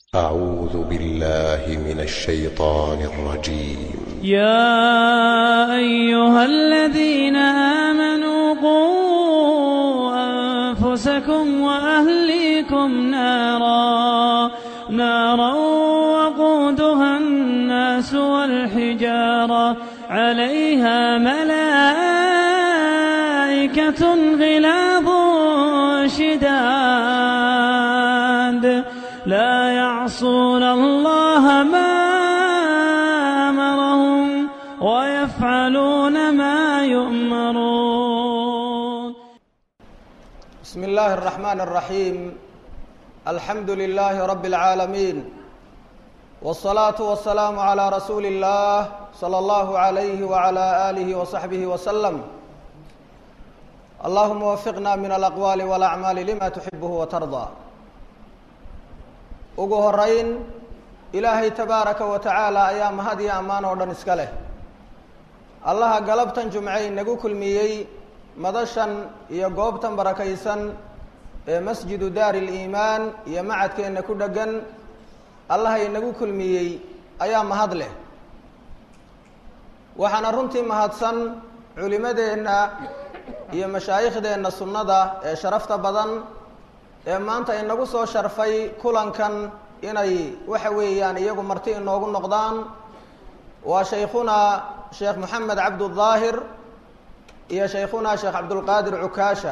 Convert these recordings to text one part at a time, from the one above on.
أعوذ بالله من الشيطان الرجيم يا أيها الذين آمنوا قوا أنفسكم وأهليكم نارا نارا وقودها الناس والحجارة عليها ملائكة غلاظ شداد لا يعصون الله ما أمرهم ويفعلون ما يؤمرون بسم الله الرحمن الرحيم الحمد لله رب العالمين والصلاة والسلام على رسول الله صلى الله عليه وعلى آله وصحبه وسلم اللهم وفقنا من الأقوال والأعمال لما تحبه وترضى ugu horeyn ilaahay tabaaraka wa tacaala ayaa mahad iyo ammaan oo dhan iska leh allaha galabtan jumce inagu kulmiyey madashan iyo goobtan barakaysan ee masjidu daari liimaan iyo macadkeenna ku dheggan allaha inagu kulmiyey ayaa mahad leh waxaana runtii mahadsan culimadeenna iyo mashaaikhdeenna sunnada ee sharafta badan ee maanta inagu soo sharfay kulankan inay waxa weeyaan iyagu marti inoogu noqdaan waa shaykhunaa sheekh moxamed cabdudaahir iyo shaykhunaa sheekh cabdulqaadir cukaasha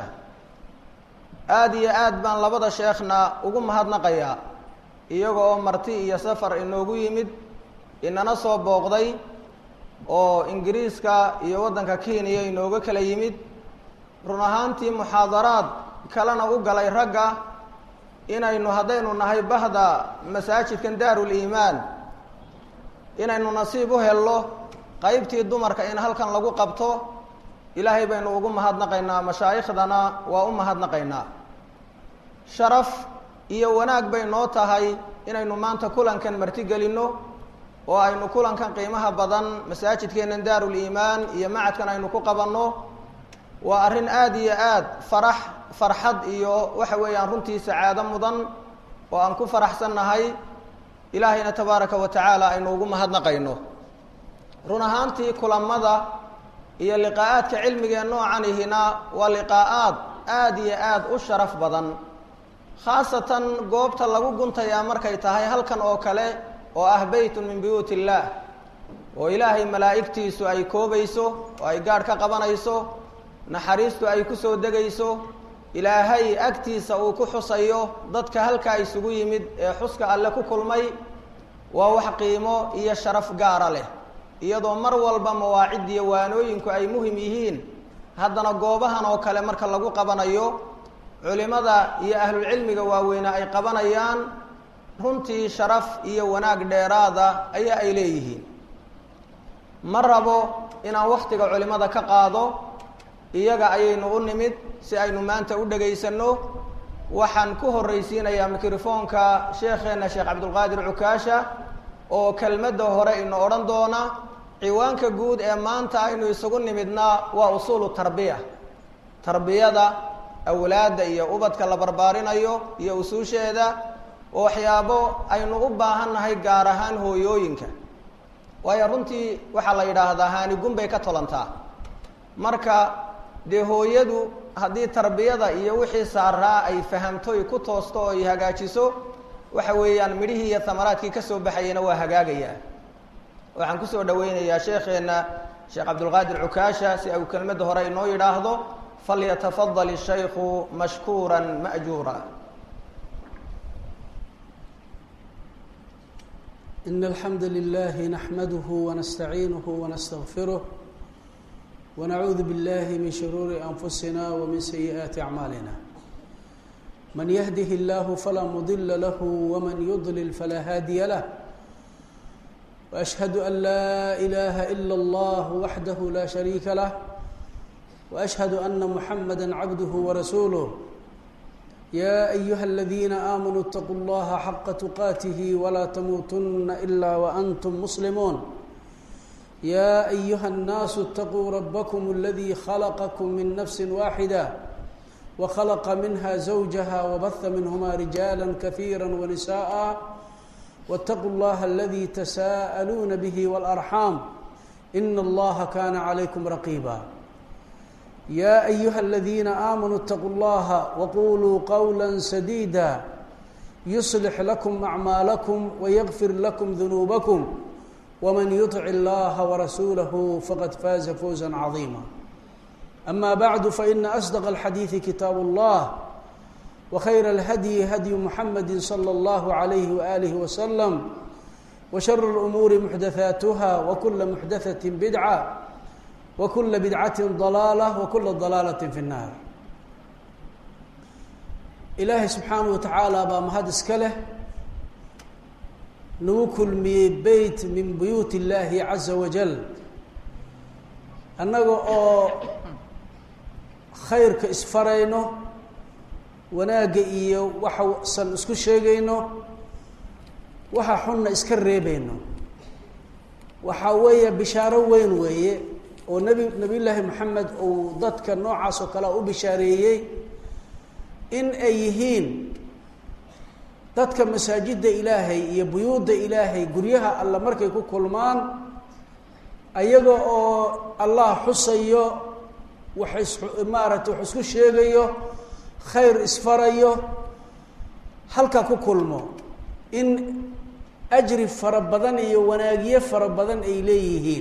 aada iyo aad baan labada sheekhna ugu mahadnaqayaa iyaga oo marti iyo safar inoogu yimid inana soo booqday oo ingiriiska iyo waddanka kenya inooga kala yimid run ahaantii muxaadaraad kalena u galay ragga inaynu haddaynu nahay bahda masaajidkan daaruliimaan inaynu nasiib u helno qeybtii dumarka in halkan lagu qabto ilaahay baynu ugu mahadnaqaynaa mashaaikhdana waa u mahadnaqaynaa sharaf iyo wanaag bay noo tahay inaynu maanta kulankan martigelinno oo aynu kulankan qiimaha badan masaajidkeennan daaruliimaan iyo macadkan aynu ku qabanno waa arrin aada iyo aada farax farxad iyo waxa weeyaan runtii sacaado mudan oo aan ku faraxsannahay ilaahayna tabaaraka wa tacaala aynu ugu mahadnaqayno run ahaantii kulamada iyo liqaa'aadka cilmigee noocanihina waa liqaa'aad aada iyo aada u sharaf badan khaasatan goobta lagu guntayaa markay tahay halkan oo kale oo ah beytun min buyuut illaah oo ilaahay malaa'igtiisu ay koobayso oo ay gaadh ka qabanayso naxariistu ay ku soo degayso ilaahay agtiisa uu ku xusayo dadka halkaa isugu yimid ee xuska alle ku kulmay waa wax qiimo iyo sharaf gaara leh iyadoo mar walba mawaacid iyo waanooyinku ay muhim yihiin haddana goobahan oo kale marka lagu qabanayo culimada iyo ahlulcilmiga waaweyne ay qabanayaan runtii sharaf iyo wanaag dheeraada ayaa ay leeyihiin ma rabo inaan wakhtiga culimada ka qaado iyaga ayaynu u nimid si aynu maanta u dhegaysanno waxaan ku horraysiinayaa mikrofoonka sheekheenna sheekh cabdulqaadir cukaasha oo kelmadda hore ina odhan doona ciwaanka guud ee maanta aynu isugu nimidna waa usuulu tarbiya tarbiyada awlaadda iyo ubadka la barbaarinayo iyo usuusheeda oo waxyaabo aynu u baahannahay gaar ahaan hooyooyinka waayo runtii waxaa la yidhaahdaa haanigun bay ka tolantaa marka dee hooyadu haddii tarbiyada iyo wixii saaraa ay fahamtoy ku toosto oo ay hagaajiso waxa weeyaan midhihii iyo amaraadkii ka soo baxayana waa hagaagayaa waxaan kusoo dhaweynayaa sheekheenna sheekh cabdulqaadir cukaasha si au kelmadda hore inoo yidhaahdo falyatafadal ishaykhu mashkuura ma'juura إن الحمد لله نحمده ونستعينه ونستغفره ونعوذ بالله من شرور أنفسنا ومن سيئات أعمالنا من يهده الله فلا مضل له ومن يضلل فلا هادي له وأشهد أن لا إله إلا الله وحده لا شريك له وأشهد أن محمدا عبده ورسوله يا أيها الذين آمنوا اتقوا الله حق تقاته ولا تموتن إلا وأنتم مسلمون يا أيها الناس اتقوا ربكم الذي خلقكم من نفس واحدة وخلق منها زوجها وبث منهما رجالا كثيرا ونساء واتقوا الله الذي تساءلون به والأرحام إن الله كان عليكم رقيبا يا أيها الذين آمنوا اتقوا الله وقولوا قولا سديدا يصلح لكم أعمالكم ويغفر لكم ذنوبكم ومن يطع الله ورسوله فقد فاز فوزا عظيما أما بعد فإن أصدق الحديث كتاب الله وخير الهدي هدي محمد صلى الله عليه وآله وسلم وشر الأمور محدثاتها وكل محدثة بدعة وكل بدعة ضلالة وكل ضلالة في النار ilaahay subxaanahu wa tacaala baa mahad iska leh nagu kulmiyey beyt min buyuut illaahi caza wajal annaga oo khayrka isfarayno wanaagga iyo waxasan isku sheegayno waxa xunna iska reebayno waxaa weeye bishaaro weyn weeye oo nebi nebiy llaahi moxamed uu dadka noocaas oo kalea u bishaareeyey in ay yihiin dadka masaajidda ilaahay iyo buyuudda ilaahay guryaha alla markay ku kulmaan ayaga oo allah xusayo wax is maaragtay wax isku sheegayo khayr isfarayo halka ku kulmo in ajri fara badan iyo wanaagiye fara badan ay leeyihiin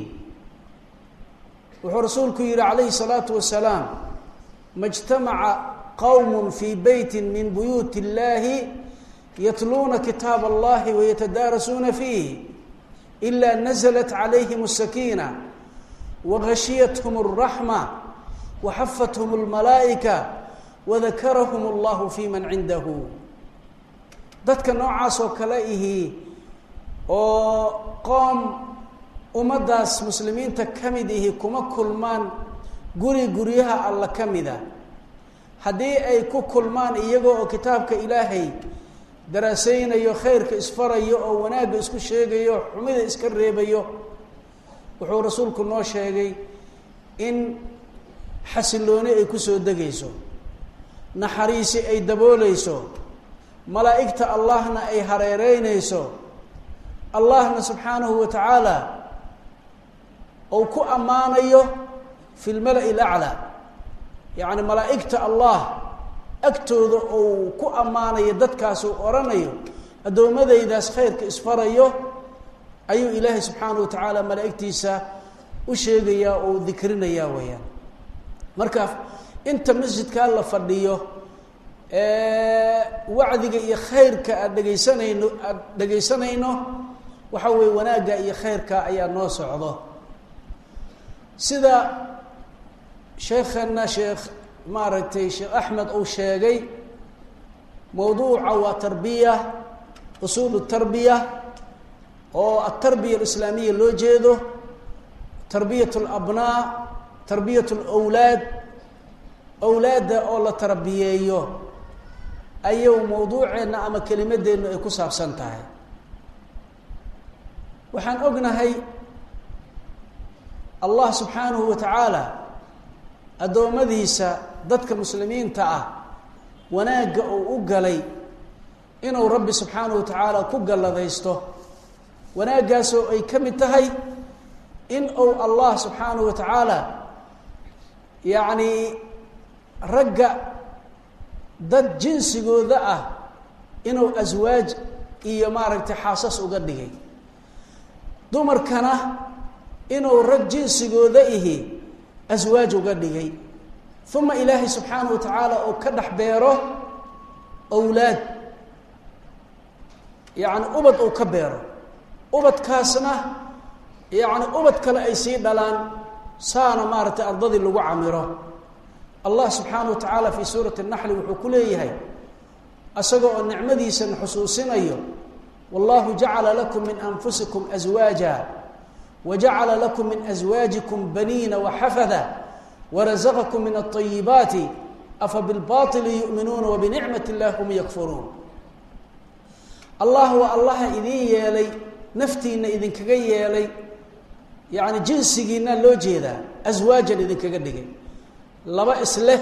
wuxuu rasuulku yihi calayhi salaatu wasalaam majtamaca qowm fii beyti min buyuut اllahi yatluuna kitaab allahi wayatadaarasuuna fiih ila naزlat calayhim الsakiina wagashiyathm الraxma waxafathm اlmalaa'ika wadakarahum اllahu fi man cindahu dadka noocaas oo kale ihi oo qoom ummaddaas muslimiinta ka mid ihi kuma kulmaan guri guryaha alla ka mida haddii ay ku kulmaan iyago oo kitaabka ilaahay daraaseynayo khayrka isfarayo oo wanaagga isku sheegayo xumida iska reebayo wuxuu rasuulku noo sheegay in xasilooni ay kusoo degayso naxariisi ay dabooleyso malaa'igta allahna ay hareereyneyso allahna subxaanahu wa tacaala ou ku ammaanayo fi lmala-i laclaa yacni malaa'igta allah agtooda uu ku ammaanayo dadkaasuu odhanayo addoommadaydaas khayrka isfarayo ayuu ilaahay subxaanahu wa tacaala malaa'igtiisa u sheegayaa oo dikrinayaa weeyaan marka inta masjidkaa la fadhiyo wacdiga iyo khayrka aad dhegaysanayno aada dhegaysanayno waxa weeye wanaagga iyo khayrka ayaa noo socdo sida sheekhana sheekh maaragtay sheekh axmed uu sheegay mawduuca waa tarbiya usuulu tarbiya oo atarbiya alislaamiya loo jeedo tarbiyat alabnaa tarbiyat alawlaad awlaadda oo la tarbiyeeyo ayuu mawduuceenna ama kelimadeennu ay ku saabsan tahay waxaan ognahay allah subxaanahu wa tacaala addoommadiisa dadka muslimiinta ah wanaagga uu u galay inuu rabbi subxaanahu wa tacaala ku galladaysto wanaaggaasoo ay ka mid tahay in uu allah subxaanahu wa tacaala yacni ragga dad jinsigooda ah inuu aswaaj iyo maaragtay xaasas uga dhigay dumarkana inuu rag jinsigooda ihi aswaaj uga dhigay uma ilaahay subxaanahu wa tacaala uu ka dhex beero awlaad yacni ubad uu ka beero ubadkaasna yacni ubad kale ay sii dhalaan saana maaragtay ardadii lagu camiro allah subxaanahu wa tacaala fii suurati naxli wuxuu ku leeyahay isaga oo nicmadiisana xusuusinayo wallahu jacala lakum min anfusikum aswaaja wajacala lakum min aswaajikum baniina waxafada warazaqakum min alayibaati afa bilbaili yu'minuuna wabinicmat illahi hum yakfuruun allah waa allaha idiin yeelay naftiina idinkaga yeelay yacni jinsigiina loo jeedaa aswaajan idinkaga dhigay laba isleh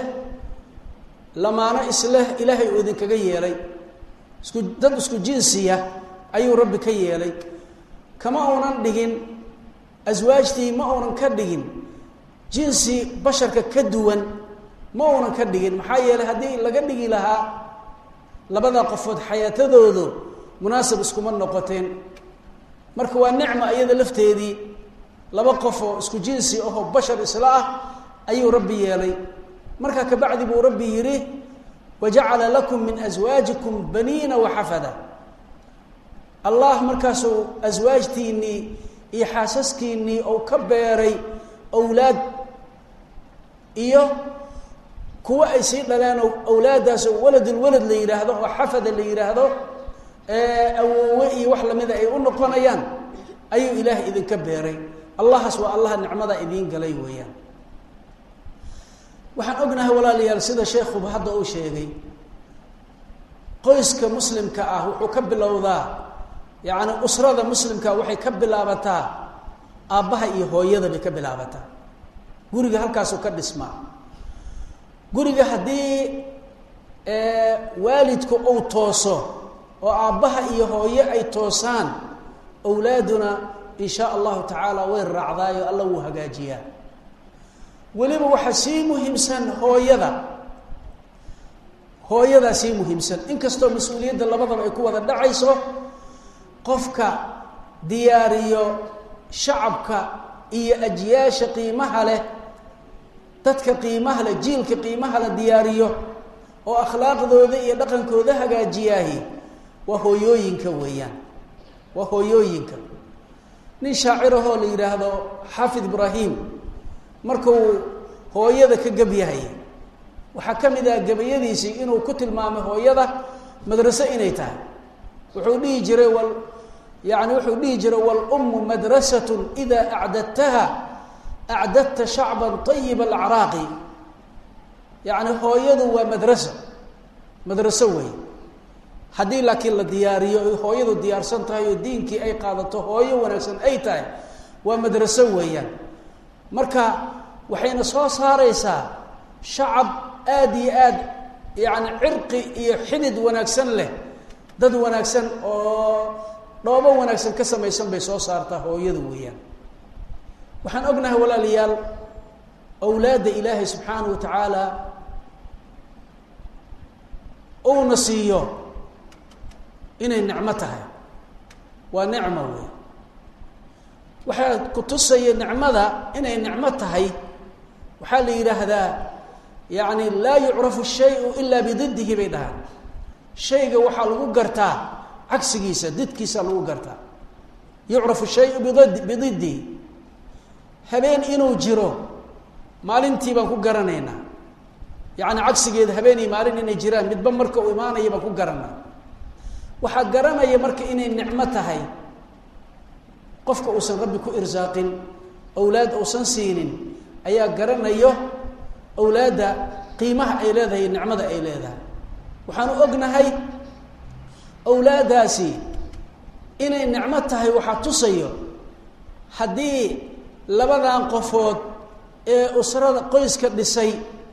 lamaano isleh ilaahay uu idinkaga yeelay isku dad isku jinsiya ayuu rabbi ka yeelay kama uunan dhigin aswaajtii ma uunan ka dhigin jinsi basharka ka duwan ma uunan ka dhigin maxaa yeelay haddii laga dhigi lahaa labada qofood xayaatadoodu munaasab iskuma noqoteen marka waa nicma iyada lafteedii laba qof oo isku jinsi ahoo bashar isla ah ayuu rabbi yeelay markaa kabacdi buu rabbi yidhi wajacala lakum min aswaajikum baniina waxafada allah markaasuu aswaajtiinnii iyo xaasaskiinnii ou ka beeray awlaad iyo kuwa ay sii dhaleen oo awlaaddaas oo waladulwalad la yidhaahdo oo xafada la yidhaahdo awoowe iyo wax lamida ay u noqonayaan ayuu ilaahay idinka beeray allahaas waa allaha nicmada idiin galay weeyaan waxaan ognahay walaalayaal sida sheekhuba hadda uu sheegay qoyska muslimka ah wuxuu ka bilowdaa yacni usrada muslimka waxay ka bilaabataa aabbaha iyo hooyada bay ka bilaabataa guriga halkaasuu ka dhismaa guriga haddii waalidku uu tooso oo aabbaha iyo hooye ay toosaan awlaaduna in shaa allahu tacaala way raacdaayo alla wuu hagaajiyaa weliba waxaa sii muhiimsan hooyada hooyadaa sii muhiimsan inkastoo mas-uuliyadda labadaba ay ku wada dhacayso qofka diyaariyo shacabka iyo ajyaasha qiimaha leh dadka qiimaha leh jiilka qiimaha la diyaariyo oo akhlaaqdooda iyo dhaqankooda hagaajiyaahi waa hooyooyinka weeyaan waa hooyooyinka nin shaacirahoo la yidhaahdo xaafid ibraahim markuu hooyada ka gab yahay waxaa ka mid ah gabayadiisii inuu ku tilmaamay hooyada madraso inay tahay wuxuu dhihi jiray wal yani wuxuu dhihi jiray wاlأmu madrasaة إida acdadtaha acdadta shacba طayib اlacraaqi yani hooyadu waa madraso madraso wey haddii laakiin la diyaariyo ay hooyadu diyaarsan tahay oo diinkii ay qaadato hooyo wanaagsan ay tahay waa madraso weeyaan marka waxayna soo saareysaa shacab aada iyo aad yani cirqi iyo xidid wanaagsan leh dad wanaagsan oo dhoobo wanaagsan ka samaysan bay soo saartaa hooyada weeyaan waxaan ognahay walaalayaal awlaadda ilaahay subxaanahu wa tacaala uuna siiyo inay nicmo tahay waa nicmo wey waxaa ku tusaya nicmada inay nicmo tahay waxaa la yidhaahdaa yani laa yucrafu shayu ilaa bididihi bay dhahaan shayga waxaa lagu gartaa cagsigiisa didkiisa lagu gartaa yucrafu shayu bid bididihi habeen inuu jiro maalintii baan ku garanaynaa yani cagsigeeda habeen iyo maalin inay jiraan midba marka uu imaanaya baan ku garanaa waxaa garanaya marka inay nicmo tahay qofka uusan rabbi ku irsaaqin awlaad uusan siinin ayaa garanayo awlaadda qiimaha ay leedahay nicmada ay leedahay waxaanu ognahay awlaaddaasi inay nicmo tahay waxaa tusayo haddii labadan qofood ee usrada qoyska dhisay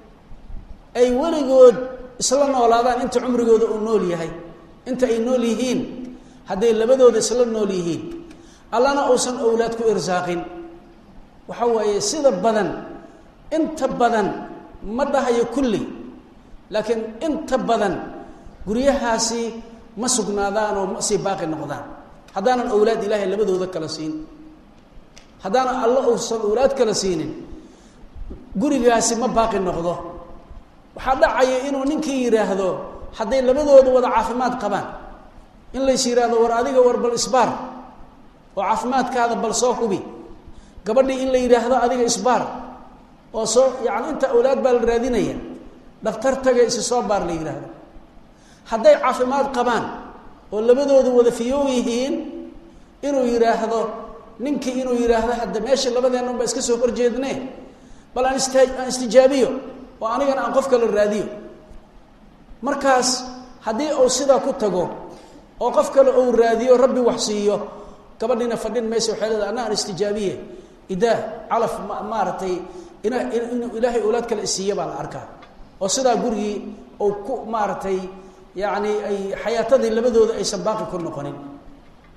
ay weligood isla noolaadaan inta cumrigooda uu nool yahay inta ay nool yihiin hadday labadooda isla nool yihiin allana uusan awlaad ku irsaaqin waxa waaye sida badan inta badan ma dhahayo kulli laakiin inta badan guryahaasi ma sugnaadaan oo ma sii baaqi noqdaan haddaanan awlaad ilaahay labadooda kala siin haddaanan alla uusan awlaad kala siinin gurigaasi ma baaqi noqdo waxaa dhacaya inuu ninkii yidhaahdo hadday labadooda wada caafimaad qabaan in lays yidhaahdo war adiga war bal isbaar oo caafimaadkaada bal soo hubi gabadhii in la yidhaahdo adiga isbaar oo soo yani inta awlaad baa la raadinaya dhaktar taga isi soo baar la yidhaahdo hadday caafimaad qabaan oo labadooda wada fiyow yihiin inuu yidhaahdo ninkii inuu yidhaahdo hadda meesha labadeennan baa iska soo horjeedne bal aan ista aan istijaabiyo oo anigana aan qof kala raadiyo markaas haddii uu sidaa ku tago oo qof kale uu raadiyo rabbi wax siiyo gabadhiina fadhin maysa waxay leedahay anna aan istijaabiye idaa calaf ma maaragtay ina inuu ilaahay awlaad kale isiiya baa la arkaa oo sidaa gurigii uu ku maaragtay yacni ay xayaatadii labadooda aysan baaqi ku noqonin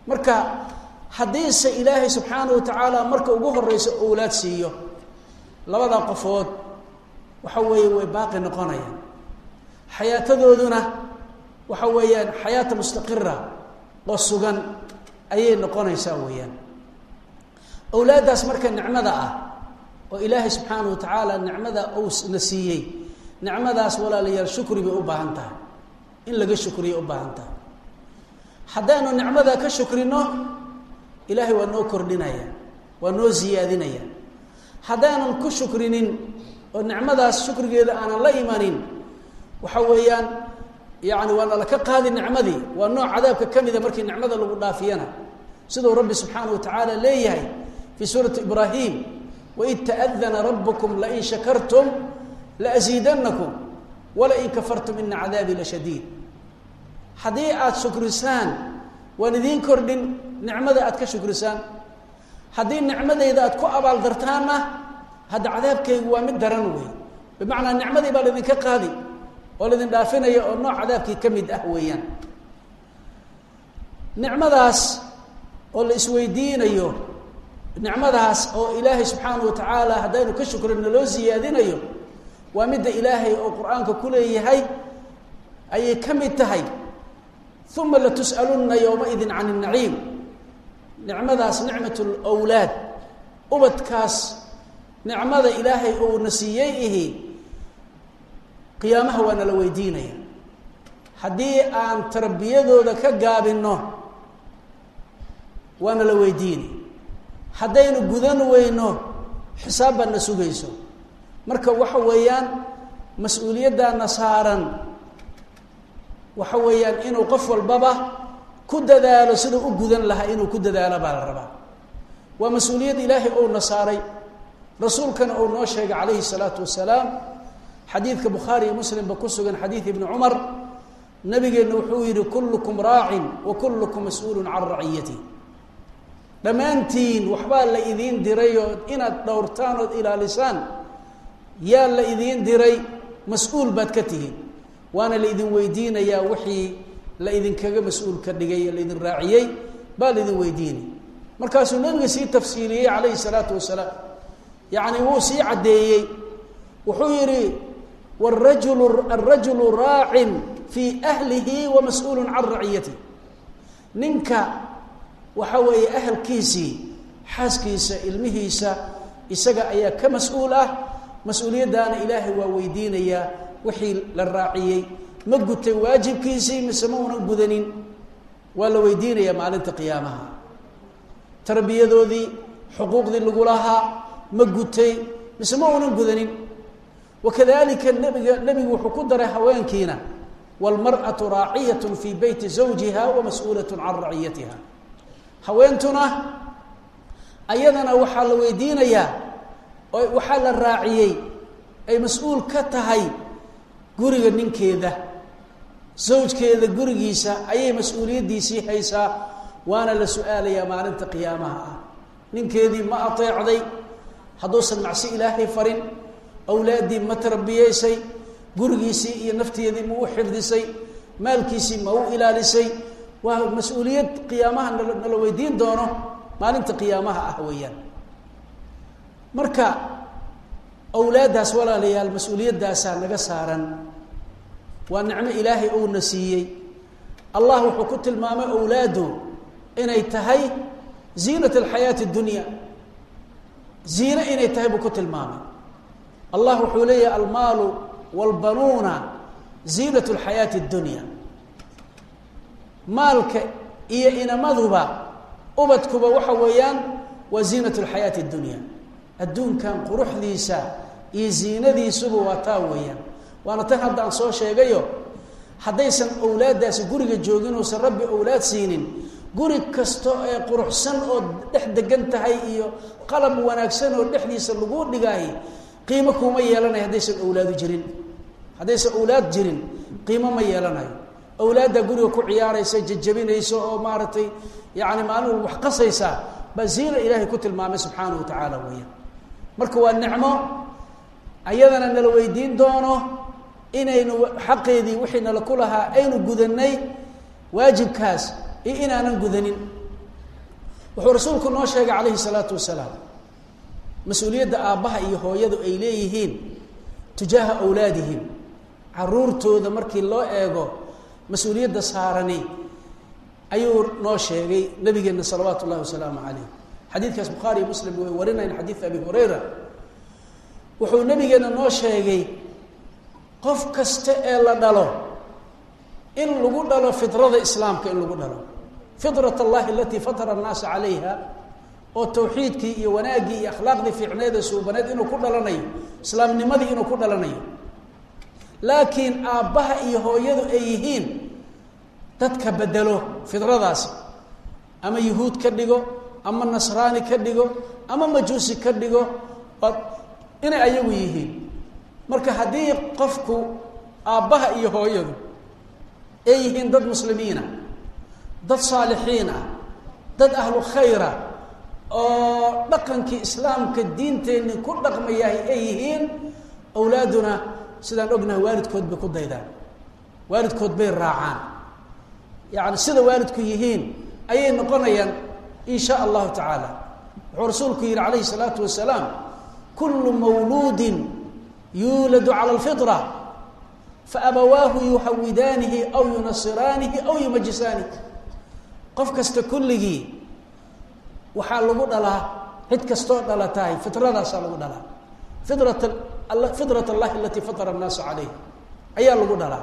marka haddiise ilaahay subxaana wa tacaala marka ugu horeyso owlaad siiyo labada qofood waxa weeye way baaqi noqonayaan xayaatadooduna waxa weeyaan xayaata mustaqira oo sugan ayay noqonaysaa weeyaan owlaaddaas marka nicmada ah oo ilaahay subxaana wa tacaala nicmada uu na siiyey nicmadaas walaalayaal shukri bay u baahan tahay in laga shukriya u baahan tahay haddaanu nicmada ka shukrino ilaahay waa noo kordhinaya waa noo ziyaadinaya haddaanan ku shukrinin oo nicmadaas shukrigeeda aanan la imanin waxa weeyaan yani waa nala ka qaadi nicmadii waa nooc cadaabka ka mida markii nicmada lagu dhaafiyana siduu rabbi subxaana wa tacaala leeyahay fii suurati ibraahim waid taadana rabbukum lain shakartum laasiidanakum walain kafartum ina cadaabii lashadiid haddii aada shukrisaan waan idiin kordhin nicmada aad ka shukrisaan haddii nicmadayda aad ku abaaldartaanna hadda cadaabkaygu waa mid daran wey bimacnaa nicmadii baa laydinka qaadi oo laydin dhaafinaya oo nooc cadaabkii ka mid ah weeyaan nicmadaas oo la isweydiinayo nicmadaas oo ilaahay subxaana wa tacaala haddaynu ka shukrino loo siyaadinayo waa midda ilaahay oo qur-aanka ku leeyahay ayay ka mid tahay uma latus'alunna yowmaidin can اnaciim nicmadaas nicmat lwlaad ubadkaas nicmada ilaahay ou na siiyey ihi qiyaamaha waa nala weydiinaya haddii aan tarbiyadooda ka gaabinno waa nala weydiini haddaynu gudan weyno xisaab baad na sugayso marka waxa weeyaan mas-uuliyaddaana saaran waxa weeyaan inuu qof walbaba ku dadaalo siduu u gudan lahaa inuu ku dadaalo baa la rabaa waa mas-uuliyad ilaahay ou na saaray rasuulkana uu noo sheegay calayhi salaatu wasalaam xadiidka bukhaari iyo muslimba ku sugan xadiid ibni cumar nabigeenna wuxuu yihi kullukum raacin wa kullukum mas-uulun can raciyati dhammaantiin waxbaa la idiin diray oo inaad dhowrtaan ood ilaalisaan yaa la idiin diray mas-uul baad ka tihiin waana la idin weydiinayaa wixii la idinkaga mas-uul ka dhigay ee laidin raaciyey baa la idin weydiinay markaasuu nabiga sii tafsiiliyey calayhi salaatu wasalaam yacni wuu sii caddeeyey wuxuu yidhi warajulu alrajulu raacin fii ahlihi wa mas-uulun can raciyatihi ninka waxa weeye ahalkiisii xaaskiisa ilmihiisa isaga ayaa ka mas-uul ah mas-uuliyaddaana ilaahay waa weydiinayaa wixii la raaciyey ma gutay waajibkiisii mise ma una gudanin waa la weydiinayaa maalinta qiyaamaha tarbiyadoodii xuquuqdii lagu lahaa ma gutay mise ma unan gudanin wakadalika nabiga nebigu wuxuu ku daray haweenkiina wاlmarأaةu raaciyaة fii beyti zawjiha wamas-uulaة can raciyatiha haweentuna ayadana waxaa la weydiinayaa oo waxaa la raaciyey ay mas-uul ka tahay guriga ninkeeda zawjkeeda gurigiisa ayay mas-uuliyaddiisii haysaa waana la su-aalayaa maalinta qiyaamaha ah ninkeedii ma ateecday hadduusan macsi ilaahay farin awlaaddii ma tarbiyeysay gurigiisii iyo nafteedii ma u xifdisay maalkiisii ma u ilaalisay waa mas-uuliyad qiyaamaha nala nala weydiin doono maalinta qiyaamaha ah weeyaan marka awlaaddaas walaalayaal mas-uuliyaddaasaa naga saaran waa nicmo ilaahay ouna siiyey allah wuxuu ku tilmaamay awlaadu inay tahay ziinat alxayaati اdunya ziine inay tahay buu ku tilmaamay allah wuxuu leeyahay almaalu wاlbanuuna ziinat اlxayaati اdunya maalka iyo inamaduba ubadkuba waxa weeyaan waa ziinat اlxayaati اdunya adduunkan quruxdiisa iyo ziinadiisuba waa taa weeyaan waana tan hadda aan soo sheegayo haddaysan awlaaddaasi guriga joogin uusan rabbi awlaad siinin guri kasta ee quruxsan oo dhex degan tahay iyo qalab wanaagsan oo dhexdiisa lagu dhigaahi qiimo kuma yeelanayo haddaysan awlaadu jirin haddaysan awlaad jirin qiimo ma yeelanayo awlaaddaa guriga ku ciyaaraysa jajabinaysa oo maaragtay yacni maalin walba wax qasaysa baa ziina ilaahay ku tilmaamay subxaanahu wa tacaala weeyaan marka waa nicmo ayadana nala weydiin doono inaynu xaqeedii wixii nala ku lahaa aynu gudanay waajibkaas iyo inaanan gudanin wuxuu rasuulku noo sheegay calayhi salaatu wasalaam mas-uuliyadda aabbaha iyo hooyadu ay leeyihiin tujaaha awlaadihim caruurtooda markii loo eego mas-uuliyadda saarani ayuu noo sheegay nabigeenna salawaatu ullahi wasalaamu calayh xadiidkaas bukhaari iyo muslim way warinayn xadiid abi hurayra wuxuu nabigeenna noo sheegay qof kasta ee la dhalo in lagu dhalo fidrada islaamka in lagu dhalo fidrat allahi alatii fatara annaasa calayha oo tawxiidkii iyo wanaaggii iyo akhlaaqdii fiicneed ee suubaneed inuu ku dhalanayo islaamnimadii inuu ku dhalanayo laakiin aabbaha iyo hooyadu ay yihiin dadka bedelo fidradaasi ama yuhuud ka dhigo ama nasraani ka dhigo ama majuusi ka dhigo inay ayagu yihiin marka haddii qofku aabbaha iyo hooyadu ay yihiin dad muslimiina dad saalixiin ah dad ahlu khayra oo dhaqankii islaamka diinteenni ku dhaqmayahay ay yihiin awlaaduna sidaan ognahay waalidkood bay ku daydaan waalidkood bay raacaan yacni sida waalidku yihiin ayay noqonayaan in sha allahu tacaala wuxuu rasuulku yihi calayhi salaatu wasalaam kullu mawluudin yuuladu cala alfitra faabawaahu yuhawidaanihi aw yunasiraanihi aw yumajisaanihi qof kasta kulligii waxaa lagu dhalaa cid kastoo dhalatahay fitradaasaa lagu dhalaa fidrat fidrat allahi alatii fatara annaasa calayh ayaa lagu dhalaa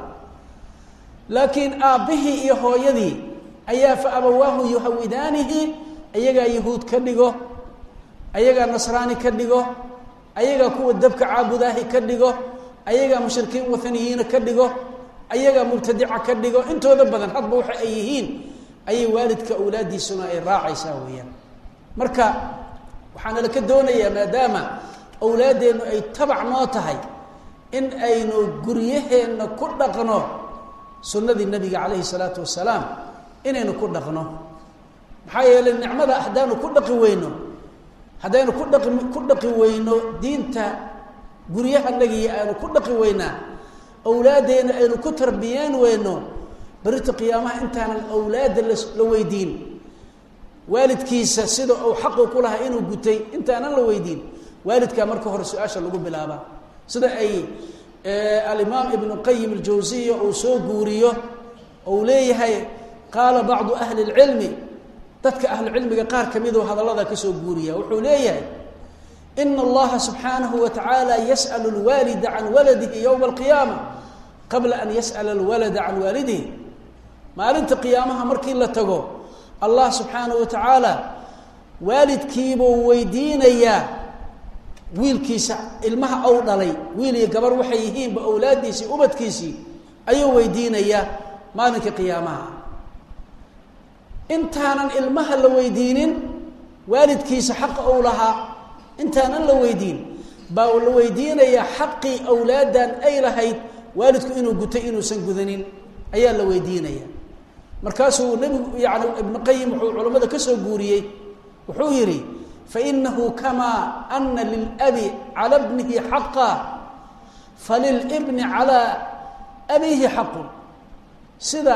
laakiin aabbihii iyo hooyadii ayaa fa abawaahu yuhawidaanihi ayagaa yahuud ka dhigo ayagaa nasraani ka dhigo ayagaa kuwa dabka caabudaahi ka dhigo ayagaa mushrikiin wathaniyiina ka dhigo ayagaa mubtadica ka dhigo intooda badan hadba waxa ay yihiin ayay waalidka awlaaddiisuna ay raacaysaa weeyaan marka waxaana laka doonayaa maadaama awlaaddeennu ay tabac noo tahay in aynu guryaheenna ku dhaqno sunnadii nabiga calayhi salaatu wasalaam inaynu ku dhaqno maxaa yeelay nicmada haddaanu ku dhaqi weyno haddaynu ku dhaqi ku dhaqi weyno diinta guryahanagiiyo aynu ku dhaqi weynaa awlaaddeena aynu ku tarbiyeen weyno berita qiyaamaha intaanan awlaadda la weydiin waalidkiisa sida uu xaqu ku lahaa inuu gutay intaanan la weydiin waalidkaa marka hore su-aasha lagu bilaabaa sida ay alimaam ibnu qayim aljawsiya uu soo guuriyo ou leeyahay qaala bacdu ahli اlcilmi dadka ahlucilmiga qaar kamidoo hadallada kasoo guuriya wuxuu leeyahay ina allaha subxaanahu wa tacaala yas'al اlwaalida can waladihi ywma alqiyaama qabla an yas'ala alwalada can waalidihi maalinta qiyaamaha markii la tago allah subxaanahu wa tacaala waalidkiibuu weydiinayaa wiilkiisa ilmaha ou dhalay wiil iyo gabar waxay yihiinba awlaaddiisii ubadkiisii ayuu weydiinayaa maalinka qiyaamaha intaanan ilmaha la weydiinin waalidkiisa xaqa ou lahaa intaanan la weydiin baa la weydiinayaa xaqii awlaaddan ay lahayd waalidku inuu gutay inuusan gudanin ayaa la weydiinaya markaasuu nebigu yani ibnu qayim wuxuu culammada ka soo guuriyey wuxuu yidhi fainahu kamaa ana lilabi cala bnihi xaqa falilbni calaa abiihi xaqun sida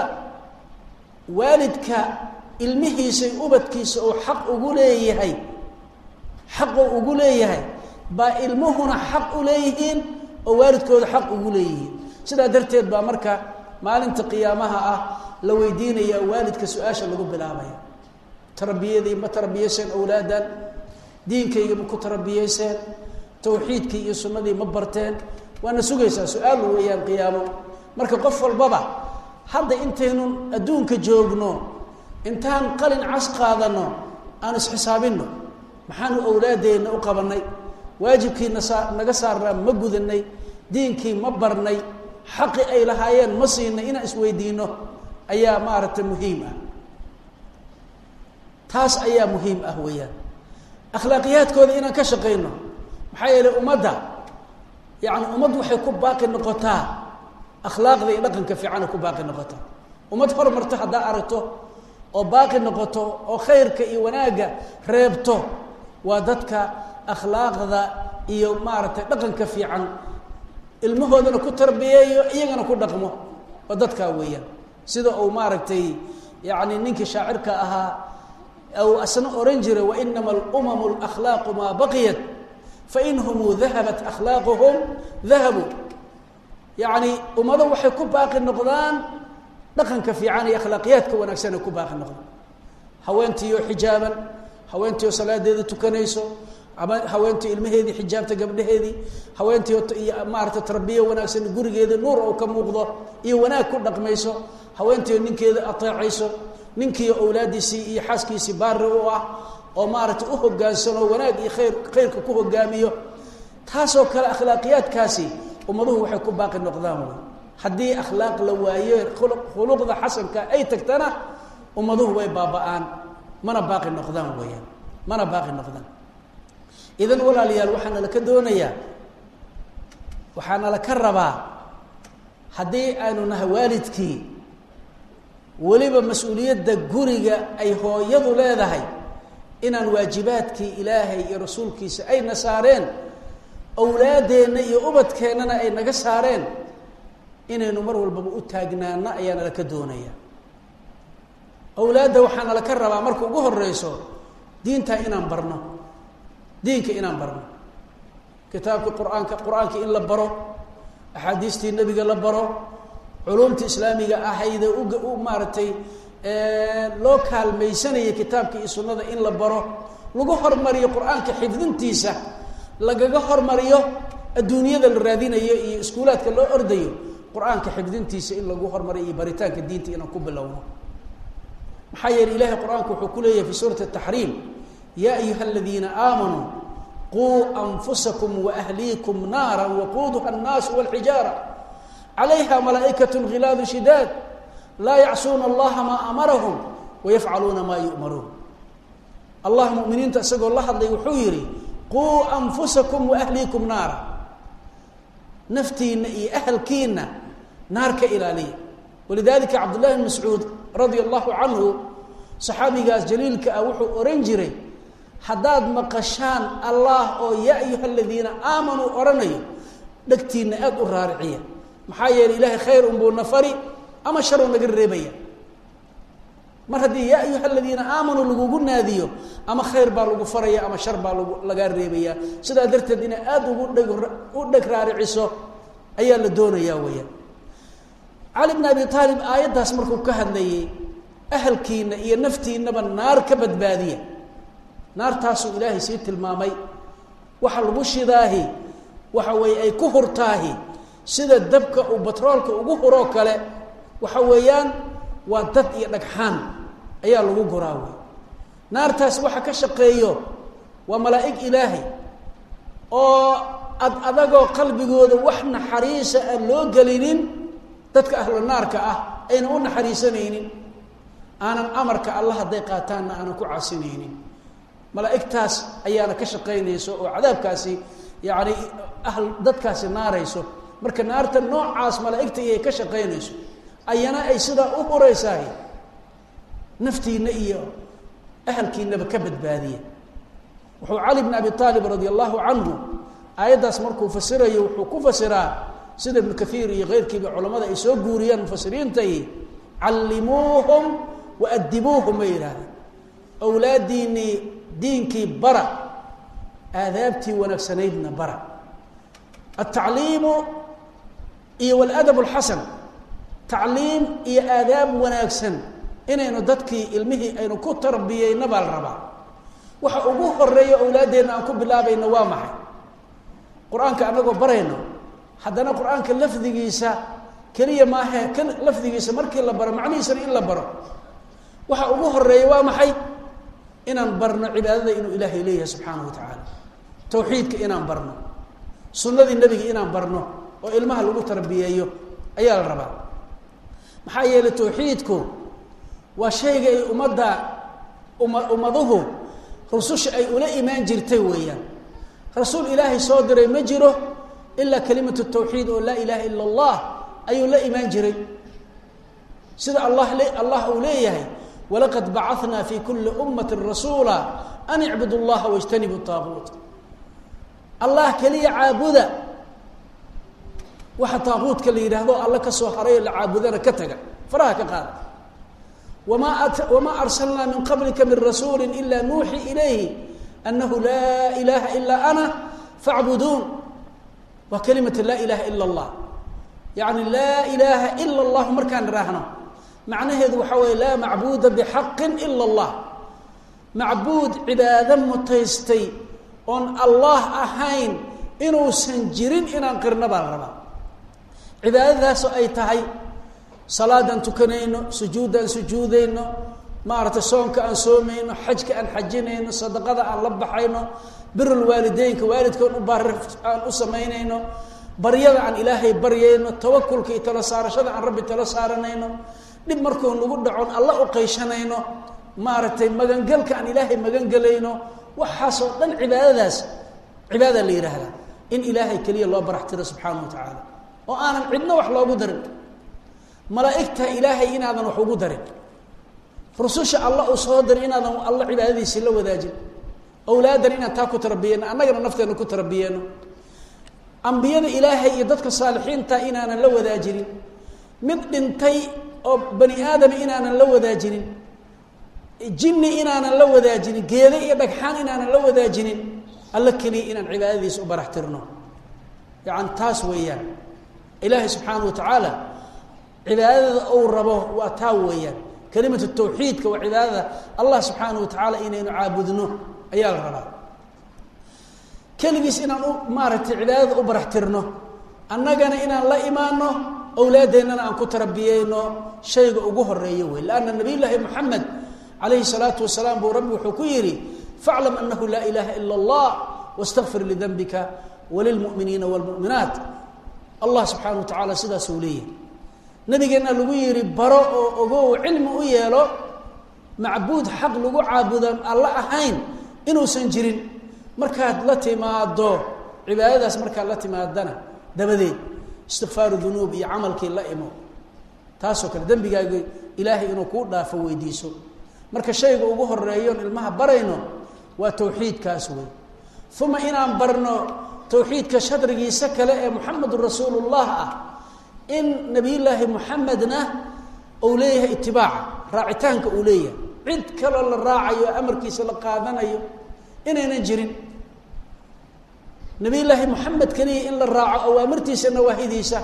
waalidka ilmihiisay ubadkiisa uu xaq ugu leeyahay xaquu ugu leeyahay baa ilmuhuna xaq u leeyihiin oo waalidkooda xaq ugu leeyihiin sidaa darteed baa marka maalinta qiyaamaha ah la weydiinaya waalidka su-aasha lagu bilaabaya tarbiyadii ma tarbiyayseen awlaadan diinkayga ma ku tarbiyayseen tawxiidkii iyo sunnadii ma barteen waana sugaysaa su-aal weeyaan qiyaamo marka qof walbaba hadda intaynu adduunka joogno intaan qalin cas qaadano aan isxisaabinno maxaanu awlaadeenna u qabanay waajibkiina saa naga saarnaa ma gudanay diinkii ma barnay xaqi ay lahaayeen ma siinay inaan isweydiino ayaa maaragtay muhiim ah taas ayaa muhiim ah weeyaan akhlaaqiyaadkooda inaan ka shaqayno maxaa yeelay ummadda yacni ummad waxay ku baaqi noqotaa akhlaaqda iyo dhaqanka fiicana ku baaqi noqotaa ummad hormarto haddaa aragto oo baaqi noqoto oo khayrka iyo wanaagga reebto waa dadka akhlaaqda iyo maaragtay dhaqanka fiican ilmahoodana ku tarbiyeeyo iyagana ku dhaqmo waa dadkaa weeyaan sida uu maaragtay yacni ninkii shaacirka ahaa ou asna oran jiray wainama alumamu alakhlaaqu maa baqiyat fainhumuu dahabat akhlaaquhum dahabuu yacni ummado waxay ku baaqi noqdaan dhaqanka fiican iyo akhlaaqiyaadka wanaagsan ay ku baaqi noqdaan haweentiioo xijaaban haweentiioo salaadeeda tukanayso ama haweentii ilmaheedii xijaabta gabdhaheedii haweentii iyo maarata tarbiya wanaagsan gurigeeda nuur oo ka muuqdo iyo wanaag ku dhaqmayso haweentii ninkeeda ateecayso ninkii awlaadiisii iyo xaaskiisii baari u ah oo maaragtay u hogaansano wanaag iyo khayr khayrka ku hogaamiyo taasoo kale akhlaaqiyaadkaasi ummaduhu waxay ku baaqi noqdaan wey haddii akhlaaq la waayo khuluqda xasanka ay tagtana ummaduhu way baaba-aan mana baaqi noqdaan weeyaan mana baaqi noqdaan idan walaalayaal waxaana laka doonayaa waxaana laka rabaa haddii aanu nahay waalidkii weliba mas-uuliyadda guriga ay hooyadu leedahay inaan waajibaadkii ilaahay iyo rasuulkiisa ayna saareen awlaadeenna iyo ubadkeennana ay naga saareen inaynu mar walbaba u taagnaano ayaana laka doonaya awlaadda waxaana laka rabaa marka ugu horeyso diintaa inaan barno diinka inaan barno kitaabkii qur-aanka qur-aankii in la baro axaadiistii nebiga la baro culumta islaamiga ahayde uga u maaragtay loo kaalmaysanayay kitaabka iyo sunnada in la baro lagu hormariyo qur-aanka xifdintiisa lagaga hormariyo adduunyada la raadinayo iyo iskuulaadka loo ordayo qur-aanka xifdintiisa in lagu hormariyo iyo baritaanka diinta inaan ku bilowno maxaa yeele ilahay qur-aanku wuxuu ku leeyahay fi suurati ataxriim yaa ayuha aladiina aamanuu quu anfusakum waahliikum naara waquuduha annaasu walxijaara calayha malaa'ikat khilaadu shidaad laa yacsuuna allaha maa amarahum wayafcaluuna maa yu'maruun allah muminiinta isagoo la hadlay wuxuu yihi quu anfusakum waahliikum naara naftiina iyo ahalkiina naar ka ilaaliya walidalika cabdullahi bn mascuud radia allahu canhu saxaabigaas jaliilka ah wuxuu ohan jiray haddaad maqashaan allah oo yaa ayuha aladiina aamanuu odhanayo dhegtiina aada u raariciya maxaa yeeley ilaahay khayr unbuu na fari ama sharuu naga reebaya mar haddii yaa ayuha aladiina aamanuu lagugu naadiyo ama khayr baa lagu faraya ama shar baa lag lagaa reebaya sidaa darteed inay aada ugu dheg u dheg raariciso ayaa la doonayaa weyaan cali bn abi aalib aayaddaas markuu ka hadlayay ahalkiina iyo naftiinaba naar ka badbaadiya naartaasuu ilaahay sii tilmaamay waxa lagu shidaahi waxa weeye ay ku hurtaahi sida dabka uu batroolka ugu huroo kale waxa weeyaan waa dad iyo dhagxaan ayaa lagu guraa wey naartaas waxa ka shaqeeyo waa malaa'ig ilaahay oo ad adagoo qalbigooda wax naxariisa aan loo gelinin dadka ahlu naarka ah ayna u naxariisanaynin aanan amarka alla hadday qaataanna aanan ku casinaynin malaa'igtaas ayaana ka shaqaynayso oo cadaabkaasi yacni ahl dadkaasi naarayso marka naarta noocaas malaa'igta iyay ka shaqaynayso ayana ay sidaa u huraysahay naftiina iyo ahalkiinaba ka badbaadiya wuxuu cali bn abi aalib radia allahu canhu aayaddaas markuu fasirayo wuxuu ku fasiraa sida ibnu kaiir iyo keyrkiiba culamada ay soo guuriyaan mufasiriintay callimuuhum wa adibuuhum bay yidhahdeen awlaadiinii diinkii bara aadaabtii wanaagsanaydna bara altacliimu iyo waladab alxasan tacliim iyo aadaab wanaagsan inaynu dadkii ilmihii aynu ku tarbiyeyna baa la rabaa waxa ugu horeeya awlaaddeenna aan ku bilaabayno waa maxay qur-aanka anagoo barayno haddana qur-aanka lafdigiisa keliya maahe k lafdigiisa markii la baro macnihiisana in la baro waxa ugu horeeya waa maxay inaan barno cibaadada inuu ilaahay leeyahay subxaanahu wa tacaala tawxiidka inaan barno sunnadii nebiga inaan barno oo ilmaha lagu tarbiyeeyo ayaa la rabaa maxaa yeelay tawxiidku waa shayga ay ummadda uma ummaduhu rususha ay ula imaan jirtay weeyaan rasuul ilaahay soo diray ma jiro ilaa kalimatu tawxiid oo laa ilaaha ila allah ayuu la imaan jiray sida allah allah uu leeyahay walaqad bacanaa fi kuli ummati rasuula an icbudu llaha wajtanibu taaquut allah keliya caabuda waxa taaquudka la yidhaahdo alla ka soo haray oo la caabudana ka taga faraha ka qaada wamaa wamaa arsalnaa min qablika min rasuuli ila nuuxi ilayhi anahu laa ilaha ilaa ana facbuduun waa kalimata laa ilaha ila allah yani laa ilaaha ila allahu markaan idhaahno macnaheedu waxaa weeye laa macbuuda bixaqin ila allah macbuud cibaado mutaystay oon allah ahayn inuusan jirin inaan qirno baa la rabaa cibaadadaasoo ay tahay salaadaan tukanayno sujuuddaan sujuudayno maaragtay soonka aan soomayno xajka aan xajinayno sadaqada aan la baxayno birulwaalideynka waalidkoon u baari aan u samaynayno baryada aan ilaahay baryayno tawakulka iyo tala saarashada aan rabbi tala saaranayno dhib markuu nagu dhacon alla u qayshanayno maaragtay magangelka aan ilaahay magangelayno waxaasoo dhan cibaadadaas cibaada la yidhaahdaa in ilaahay keliya loo barax tiro subxaana wa tacaala oo aanan cidno wax loogu darin malaa'igta ilaahay inaadan wax ugu darin rususha alla uu soo diray inaadan alla cibaadadiisii la wadaajin awlaadan inaan taa ku tarbiyeyno annagana nafteena ku tarbiyeyno ambiyada ilaahay iyo dadka saalixiinta inaanan la wadaajinin mid dhintay oo bani aadam inaanan la wadaajinin jinni inaanan la wadaajinin geede iyo dhagxaan inaanan la wadaajinin alla keliya inaan cibaadadiisa u barax tirno yani taas weeyaan ilaahay subxaana wa tacaala cibaadada uu rabo waa taa weeyaan kelimatu tawxiidka waa cibaadada allah subxaana wa tacaala inaynu caabudno ayaa la rabaa keligiis inaan u maaragtay cibaadada u barax tirno annagana inaan la imaano awlaadeennana aan ku tarbiyeyno shayga ugu horeeyo wey lanna nabiy llaahi moxamed calayhi salaatu wasalaam buu rabbi wuxuu ku yidhi faclam anahu laa ilaaha ila allah wastakfir lidanbika walilmu'miniina waalmu'minaat allah subxaana wa tacaala sidaasuu leeyahay nabigeenna lagu yidhi baro oo ogow cilmi u yeelo macbuud xaq lagu caabudan alla ahayn inuusan jirin markaad la timaado cibaadadaas markaad la timaadana dabadeed istikfaaru dunuub iyo camalkii la imo taasoo kale dembigaaga ilaahay inuu kuu dhaafo weydiiso marka shayga ugu horeeyoon ilmaha barayno waa tawxiidkaas wey uma inaan barno tawxiidka shadrigiisa kale ee muxamedun rasuulullah ah in nabiyullaahi muxamedna uu leeyahay itibaaca raacitaanka uu leeyahay cid kaloo la raacayo amarkiisa la qaadanayo inaynan jirin nabiyullaahi moxamed keliya in la raaco awaamirtiisa nawaahidiisa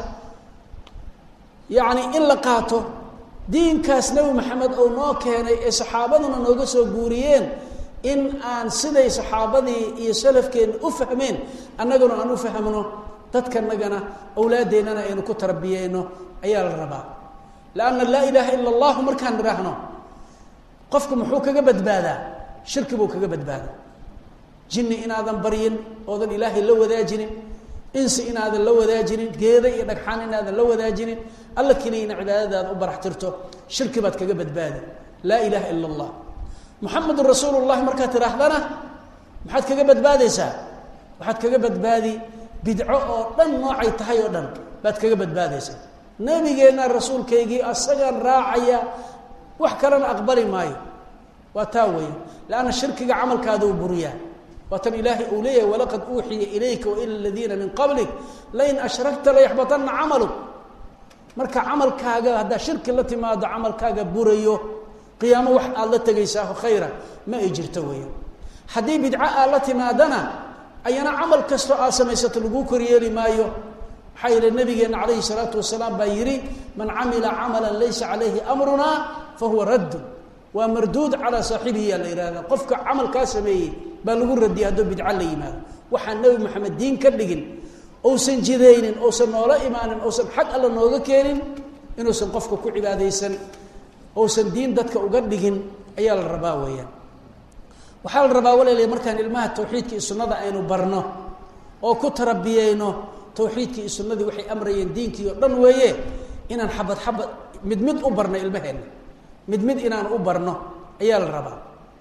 yacni in la qaato diinkaas nebi maxamed oo noo keenay ee saxaabaduna nooga soo guuriyeen in aan siday saxaabadii iyo salafkeenna u fahmeen annaguna aan u fahmno dadkanagana awlaadeennana aynu ku tarbiyeyno ayaa la rabaa lanna laa ilaaha ila allahu markaan idhaahno qofku muxuu kaga badbaadaa shirki buu kaga badbaadaa jinni inaadan baryin oodan ilaahay la wadaajinin insi inaadan la wadaajinin geeda iyo dhagxaan inaadan la wadaajinin alla keliyana cibaadadaada u barax tirto shirki baad kaga badbaadi laa ilaaha ila allah muxamedun rasuulu llahi markaad tidhaahdana maxaad kaga badbaadaysaa waxaad kaga badbaadi bidco oo dhan noocay tahay oo dhan baad kaga badbaadaysaa nabigeenna rasuulkaygii asagaan raacaya wax kalena aqbali maayo waa taa weya lanna shirkiga camalkaada u buriyaa waa tan ilaahay uu leeyahay walaqad uuxiya ilayka waila aladiina min qablik lain ashrakta layaxbatanna camaluk marka camalkaaga haddaa shirki la timaado camalkaaga burayo qiyaamo wax aad la tegaysaa khayra ma ay jirto weya haddii bidco aad la timaadana ayana camal kastoo aad samaysato laguu koryeeli maayo maxaa yeele nabigeenna calayhi salaatu wasalaam baa yidhi man camila camalan laysa calayhi amruna fahuwa raddun waa marduud calaa saaxibihi yaa la yihahda qofka camalkaa sameeyey baa lagu radiyay hadduu bidco la yimaado waxaan nebi maxamed diin ka dhigin ousan jidaynin ousan noola imaanin ousan xag alla nooga keenin inuusan qofka ku cibaadaysan ousan diin dadka uga dhigin ayaa la rabaa weeyaan waxaa la rabaa walaaliya markaan ilmaha tawxiidka iyo sunnada aynu barno oo ku tarabiyeyno tawxiidkii iyo sunnadii waxay amrayeen diinkii oo dhan weeye inaan xabad xabad mid mid u barno ilmaheenna mid mid inaan u barno ayaa la rabaa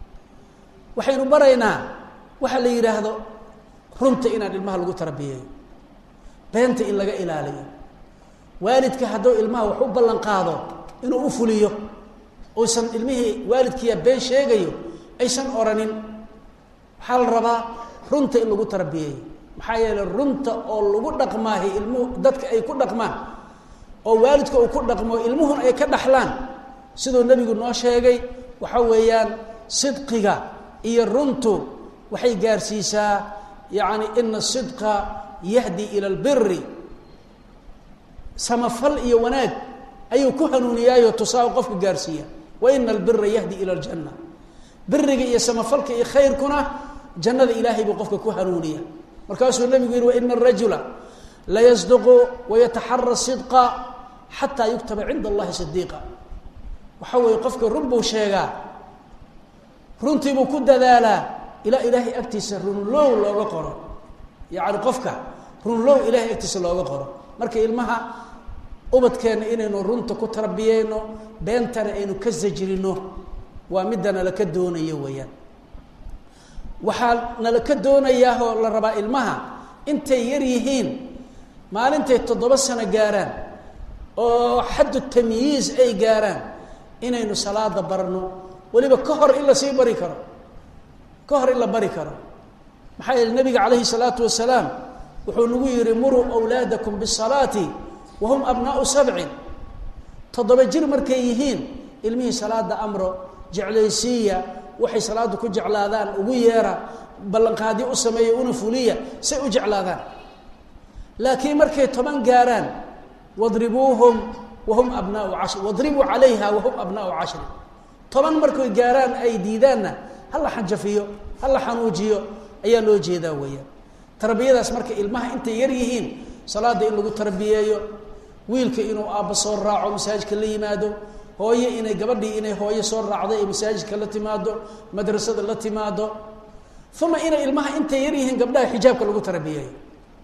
waxaynu baraynaa waxaa la yidhaahdo runta inaan ilmaha lagu tarbiyeeyo beenta in laga ilaaliyo waalidka hadduu ilmaha wax u ballan qaado inuu u fuliyo uusan ilmihii waalidkiiya been sheegayo aysan oranin waxaa la rabaa runta in lagu tarbiyeeyo maxaa yeeley runta oo lagu dhaqmaahi ilmuhu dadka ay ku dhaqmaan oo waalidka uu ku dhaqmo ilmuhuna ay ka dhaxlaan siduu nebigu noo sheegay waxa weeyaan sidqiga iyo runtu waxay gaarsiisaa yacni ina sidqa yahdi ila albiri samafal iyo wanaag ayuu ku hanuuniyaayo tusaa qofka gaarsiiya wa ina albira yahdi ila aljanna biriga iyo samafalka iyo khayrkuna jannada ilaahay buu qofka ku hanuuniya markaasuu nebigu yihi waina arajula layasduqu wayataxara sidqa xataa yuktaba cinda allahi sidiiqa waxa weeye qofka run buu sheegaa runtiibuu ku dadaalaa ilaa ilaahay agtiisa runlow looga qoro yacni qofka runlow ilaahay agtiisa looga qoro marka ilmaha ubadkeenna inaynu runta ku tarbiyeyno beentana aynu ka sajrino waa midda nalaka doonayo weeyaan waxaa nalaka doonayaahoo la rabaa ilmaha intay yar yihiin maalintay toddoba sano gaaraan oo xaddu tamyiiz ay gaaraan inaynu salaada barno weliba ka hor in la sii bari karo ka hor in la bari karo maxaa yeele nabiga calayhi salaatu wasalaam wuxuu nagu yihi muruu awlaadakum bisalaati wa hum abnaau sabcin toddoba jir markay yihiin ilmihii salaada amro jeclaysiiya waxay salaada ku jeclaadaan ugu yeera ballanqaadyo u sameeya una fuliya say u jeclaadaan laakiin markay toban gaaraan wadribuuhum wahum abnaau cashri wadribuu calayha wahum abnaau cashri toban markay gaaraan ay diidaanna hala xanjafiyo hala xanuujiyo ayaa loo jeedaa weeyaan tarbiyadaas marka ilmaha intay yar yihiin salaada in lagu tarbiyeeyo wiilka inuu aabba soo raaco masaajidka la yimaado hooye inay gabadhii inay hooye soo raacdo ee masaajidka la timaado madrasada la timaado uma inay ilmaha intay yar yihiin gabdhaha xijaabka lagu tarbiyeeyo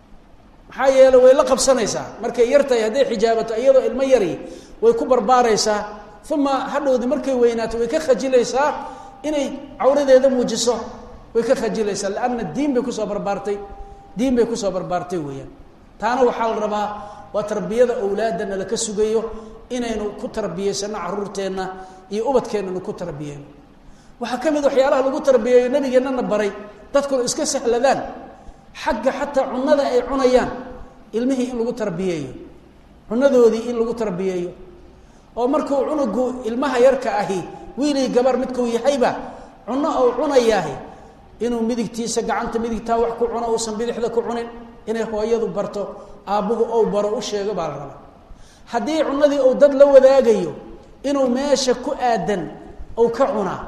maxaa yeele way la qabsanaysaa markay yar tahay hadday xijaabato iyadoo ilmo yari way ku barbaaraysaa uma hadhowdi markay weynaato way ka khajilaysaa inay cawradeeda muujiso way ka khajilaysaa lanna diin bay kusoo barbaartay diin bay kusoo barbaartay weeyaan taana waxaa la rabaa waa tarbiyada awlaadana laka sugayo inaynu ku tarbiyeysano caruurteenna iyo ubadkeennanu ku tarbiyeyno waxaa ka mid waxyaalaha lagu tarbiyeeyo nabigeennana baray dadkuna iska sahladaan xagga xataa cunada ay cunayaan ilmihii in lagu tarbiyeeyo cunadoodii in lagu tarbiyeeyo oo markuu cunugu ilmaha yarka ahi wiilii gabar midkuu yahayba cuno ou cunayaahi inuu midigtiisa gacanta midigtaa wax ku cuno uusan bidixda ku cunin inay hooyadu barto aabbuhu ou baro u sheego baa la rabaa haddii cunadii uu dad la wadaagayo inuu meesha ku aadan ou ka cunaa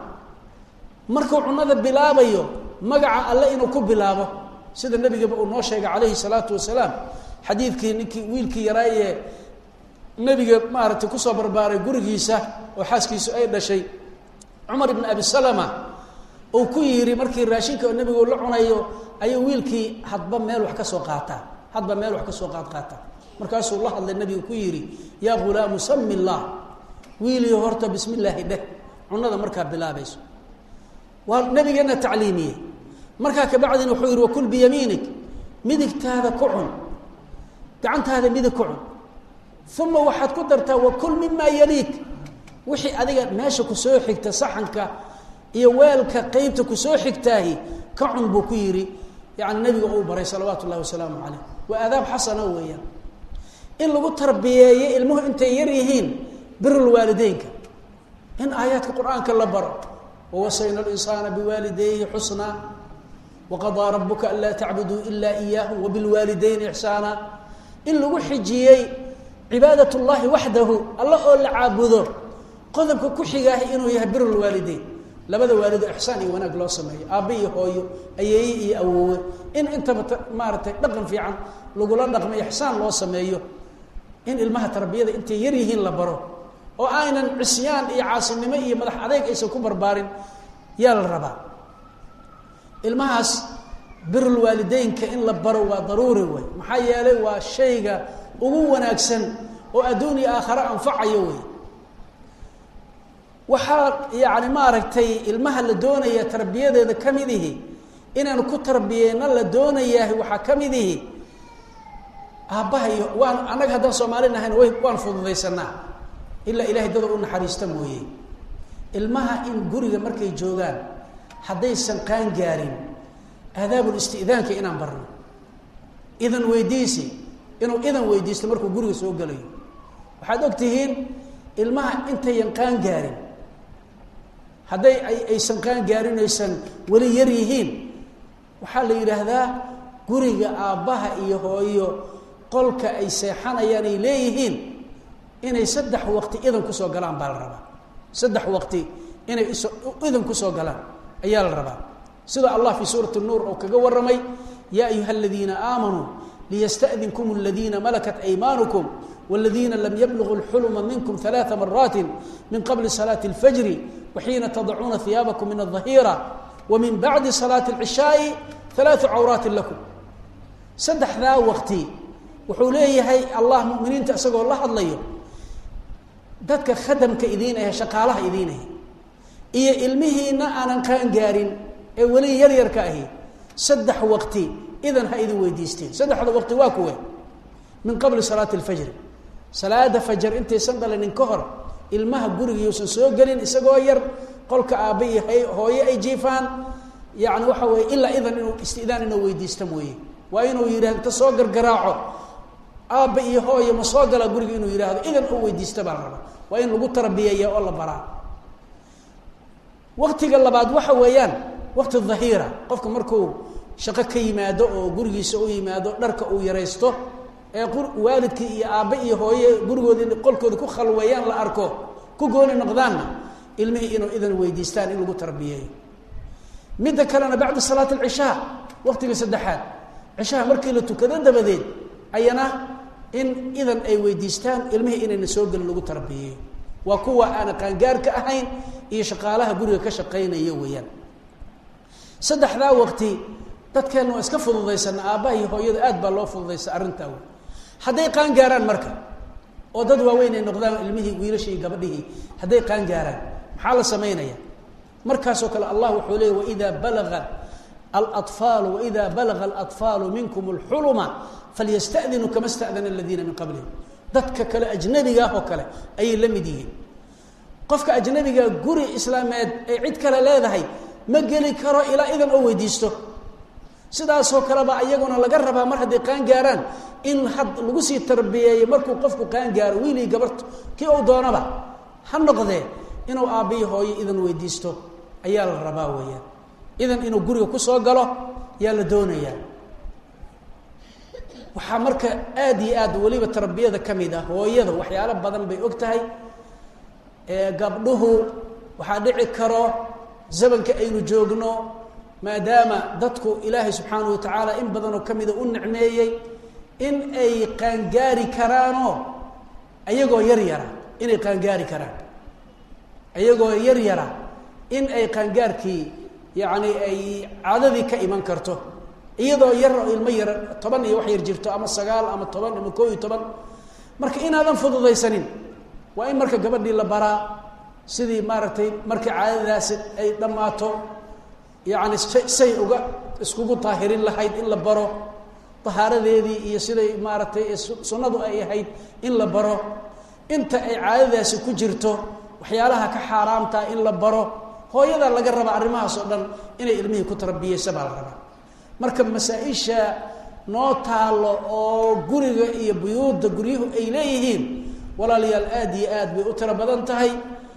markuu cunada bilaabayo magaca alle inuu ku bilaabo sida nebigaba uu noo sheegay calayhi salaatu wasalaam xadiidkii ninkii wiilkii yaraayee nebiga maaragtay kusoo barbaaray gurigiisa oo xaaskiisu ay dhashay cumar ibn abi salama uu ku yidhi markii raashinka nebigu la cunayo ayuu wiilkii hadba meel wax ka soo qaataa hadba meel wax ka soo qaad qaata markaasuu la hadlay nebigu ku yidhi yaa ghulaamu sami llah wiilii horta bismi illaahi dheh cunada markaa bilaabayso waa nabigeena tacliimiyey markaa kabacdina wuxuu yihi wakul biyamiinig midigtaada ku cun gacantaada midig ku cun uma waxaad ku dartaa wakul mimaa yaliik wixii adiga meesha kusoo xigta saxanka iyo weelka qeybta kusoo xigtaahi ka cun buu ku yidhi yani nabiga uu baray salawaatu ullahi wasalaamu caleyh waa aadaab xasana weeyaan in lagu tarbiyeeyo ilmuhu intay yar yihiin birulwaalideynka in aayaadka qur-aanka la baro wawasayna linsaana biwaalidayhi xusnaa waqadaa rabuka anlaa tacbuduu ila iyaahu wabilwaalidayni ixsaana in lagu xijiyey cibaadat llahi waxdahu alla oo la caabudo qodobka ku xigaahi inuu yahay birulwaalideyn labada waalido ixsaan iyo wanaag loo sameeyo aabba iyo hooyo ayeeye iyo awoowe in intaba maaragtay dhaqan fiican lagula dhaqmo ixsaan loo sameeyo in ilmaha tarbiyada intay yar yihiin la baro oo aynan cisyaan iyo caasinimo iyo madax adeyg aysan ku barbaarin yaa la rabaa ilmahaas birulwaalideynka in la baro waa daruuri wey maxaa yeelay waa shayga ugu wanaagsan oo adduun iyo aakhare anfacayo wey waxaa yacni maaragtay ilmaha la doonaya tarbiyadeeda ka mid ihi inaanu ku tarbiyeyno la doonayaah waxaa ka mid ihi aabbaha iyo waan annaga haddaan soomaali nahayn way waan fududaysanaa ilaa ilahay dada u naxariista mooye ilmaha in guriga markay joogaan haddaysan qaan gaarin aadaabul isti'daanka inaan barno idan weydiisi inuu idan weydiisto markuu guriga soo gelayo waxaad og tihiin ilmaha intayan qaan gaarin hadday ay aysan qaan gaarin aysan weli yar yihiin waxaa la yidhaahdaa guriga aabbaha iyo hooyo qolka ay seexanayaan ay leeyihiin inay saddex waqti idan kusoo galaan baa la rabaa saddex waqti inay iso idan kusoo galaan ayaa la rabaa sida allah fii suurati nuur oo kaga warramay yaa ayuha aladiina aamanuu liyasta'dinkum aladiina malakat aymaanukum والذين لم يبلغوا الحلم منكم ثلاث مرات من قبل صلاة الفجر وحين تضعون ثيابكم من الظهيرة ومن بعد صلاة العشاء ثلاث عورات لكم سدح ذا وقتي وحوليه هي الله مؤمنين تأسقوا الله الله dadka khadamka idiinaya shaqaalaha idiinaya iyo ilmihiina aanan qaan gaarin ee weli yar yarka ahi saddex waqti idan ha idin weydiisteen saddexda waqti waa kuwe min qabli salaati alfajri salaada fajar intaysan dhalinin ka hor ilmaha guriga yuusan soo gelin isagoo yar qolka aabba iyo hooye ay jiifaan yacni waxa weeye ilaa idan inuu istidaan inuu weydiista mooye waa inuu yidhah inta soo gargaraaco aabba iyo hooye ma soo galaa guriga inuu yidhaahdo idan uu weydiista baa la rabaa waa in lagu tarbiyeeya oo la baraa waktiga labaad waxa weeyaan wakti dhahiira qofka markuu shaqo ka yimaado oo gurigiisa u yimaado dharka uu yaraysto ee waalidkii iyo aabbe iyo hooye gurigoodii qolkooda ku khalweeyaan la arko ku gooni noqdaanna ilmihii inuu idan weydiistaan in lagu tarbiyeeyo midda kalena bacda salaat alcishaa waktiga saddexaad cishaha markii la tukado dabadeed ayana in idan ay weydiistaan ilmihii inayna soo gelin lagu tarbiyeeyo waa kuwa aana qaangaarka ahayn iyo shaqaalaha guriga ka shaqaynaya weeyaan saddexdaa waqti dadkeenna waa iska fududaysana aabbaha iyo hooyada aad baa loo fududaysa arrintaa wey hadday qaan gaaraan marka oo dad waaweyn ay noqdaan ilmihii wiilashii iyo gabadhihii hadday qaan gaaraan maxaa la samaynaya markaasoo kale allah wuxuu leeyay waidaa balaga alaطfaalu waida balaga alaطfaalu minkum اlxuluma falyasta'dinuu kama sta'dana aladiina min qablihim dadka kale ajnabiga ah oo kale ayay la mid yihiin qofka ajnabiga guri islaameed ay cid kale leedahay ma geli karo ilaa idan oo weydiisto sidaasoo kaleba iyaguna laga rabaa mar hadday qaan gaaraan in had lagu sii tarbiyeeyo markuu qofku qaan gaaro wiilii gabarto kii uu doonaba ha noqdee inuu aabbiyi hooyo idan weydiisto ayaa la rabaa weeyaan idan inuu guriga kusoo galo yaa la doonayaa waxaa marka aada iyo aad weliba tarbiyada ka mid ah hooyada waxyaalo badan bay og tahay gabdhuhu waxaa dhici karo zamanka aynu joogno maadaama dadku ilaahay subxaanahu watacaala in badanoo ka mida u nicmeeyey in ay qaangaari karaanoo ayagoo yar yara inay qaangaari karaan ayagoo yar yara in ay qaangaarkii yacni ay caadadii ka iman karto iyadoo yar oo ilmo yar toban iyo wax yar jirto ama sagaal ama toban ama koo iyo toban marka inaadan fududaysanin waa in marka gabadhii la baraa sidii maaragtay markii caadadaasi ay dhammaato yacni say uga iskugu daahirin lahayd in la baro dahaaradeedii iyo siday maaragtay sunnadu ay ahayd in la baro inta ay caadadaasi ku jirto waxyaalaha ka xaaraamtaa in la baro hooyadaa laga rabaa arrimahaas oo dhan inay ilmihii ku tarbiyeysa baa la rabaa marka masaa-isha noo taalo oo guriga iyo buyuudda guryuhu ay leeyihiin walaalayaal aada iyo aad bay u tiro badan tahay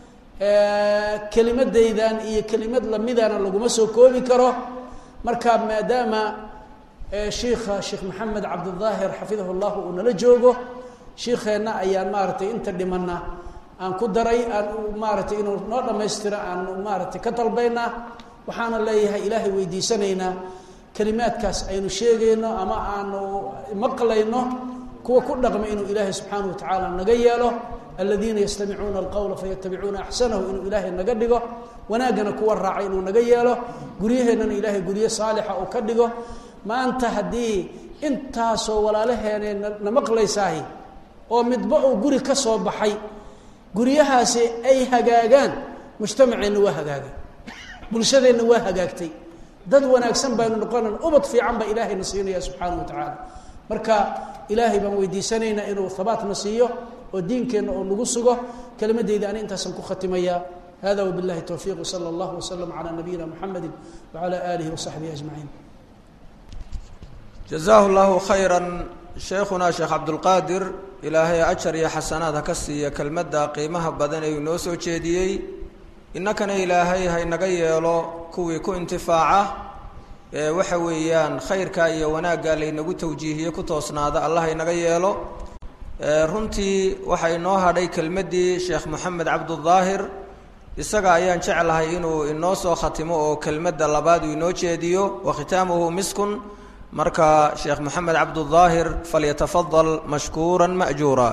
kelimadaydan iyo kelimad lamidana laguma soo koobi karo marka maadaama shiikha sheekh maxamed cabdidaahir xafidahu llahu uu nala joogo shiikheenna ayaan maaragtay inta dhimana aan ku daray aan maaragtay inuu noo dhammaystiro aan maaragtay ka dalbaynaa waxaana leeyahay ilaahay weydiisanaynaa kelimaadkaas aynu sheegayno ama aanu maqlayno kuwa ku dhaqma inuu ilaahay subxaanahu wa tacaala naga yeelo aladiina yastamicuuna alqowla fayatabicuuna axsanahu inuu ilaahay naga dhigo wanaaggana kuwa raacay inuu naga yeelo guryaheennana ilaahay guryo saalixa uu ka dhigo maanta haddii intaasoo walaalaheenee na maqlaysaahi oo midba uu guri ka soo baxay guryahaasi ay hagaagaan mujtamaceenna waa hagaagay bulshadeenna waa hagaagtay dad wanaagsan baynu noqonan ubad fiican baa ilaahayna siinaya subxaana wa tacaala marka ilaahay baan weydiisanaynaa inuu habaatna siiyo oo diinkeenna oo nagu sugo kelimadeyda ani intaasaan ku khatimayaa hada wabillahi towfiiq wsala allah wslam calaa nabiyina muxamedi wacala aalihi wasaxbihi ajmaciin jazaahu llahu khayra sheekhuna sheekh cabdulqaadir ilaahay ajar iyo xasanaad ha ka siiya kelmadda qiimaha badan ee uu noo soo jeediyey innakana ilaahay haynaga yeelo kuwii ku intifaaca ee waxa weeyaan khayrka iyo wanaagga laynagu tawjiihiye ku toosnaada allah haynaga yeelo runtii waxaa inoo hadhay kelmaddii sheekh moxamed cabdudaahir isaga ayaan jeclahay inuu inoo soo khatimo oo kelmadda labaad uu inoo jeediyo wa khitaamuhu miskun marka sheekh moxamed cabdudaahir falyatafadal mashkuura ma'juura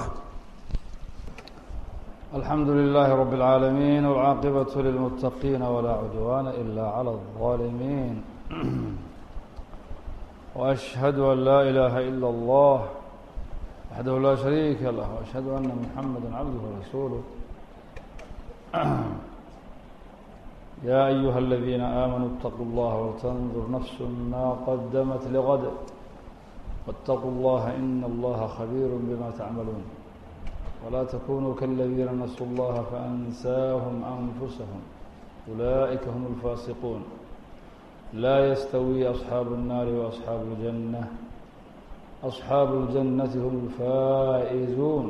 alxamdu lilahi rab اlcaalamiin wاlcaaqibaة lilmutaqiina wlaa cudwaana ila clى الظaalimiin وأشhهadu an laa ilaha ilا اllah waxdahu laa shariika lah وأشhهadu ana muxamada cabduh rasuuluh ya أyuha اladiina aamanuu اtaquu اllaha wltandur nafs ma qadamat lgad wاtaquu اllaha in allaha khabiir bima tacmaluun wla tkunuu kaladiina nasuu اllaha faأnsaahum أnfusahum ulaئika hm اlfasiquun laa ystawii أصxaabu الnaari وأصxaabu الjanة أصxaabu الjanati hm اlfaa'izuun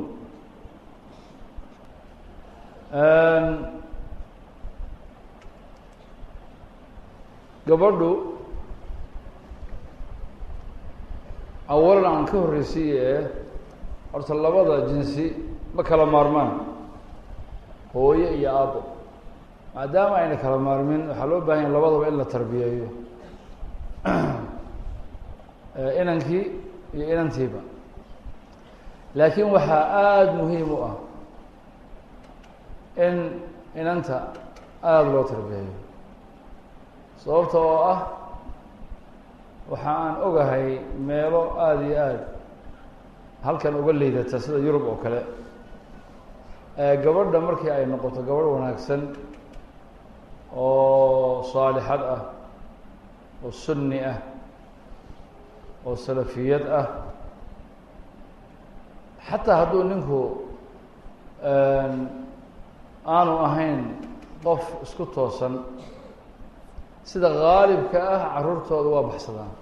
gabadhu awalan aan ka horreysiye ee horta labada jinsi ma kala maarmaan hooye iyo aabo maadaama ayna kala maarmin waxaa loo bahan yahay labadaba in la tarbiyeeyo inankii iyo inantiiba laakiin waxaa aada muhiim u ah in inanta aada loo tarbiyeeyo sababta oo ah waxa aan ogahay meelo aada iyo aada halkan uga liidata sida yurub oo kale gabadha markii ay noqoto gabadh wanaagsan oo saalixad ah oo sunni ah oo salafiyad ah xataa hadduu ninku aanu ahayn qof isku toosan sida gaalibka ah carruurtooda waa baxsadaan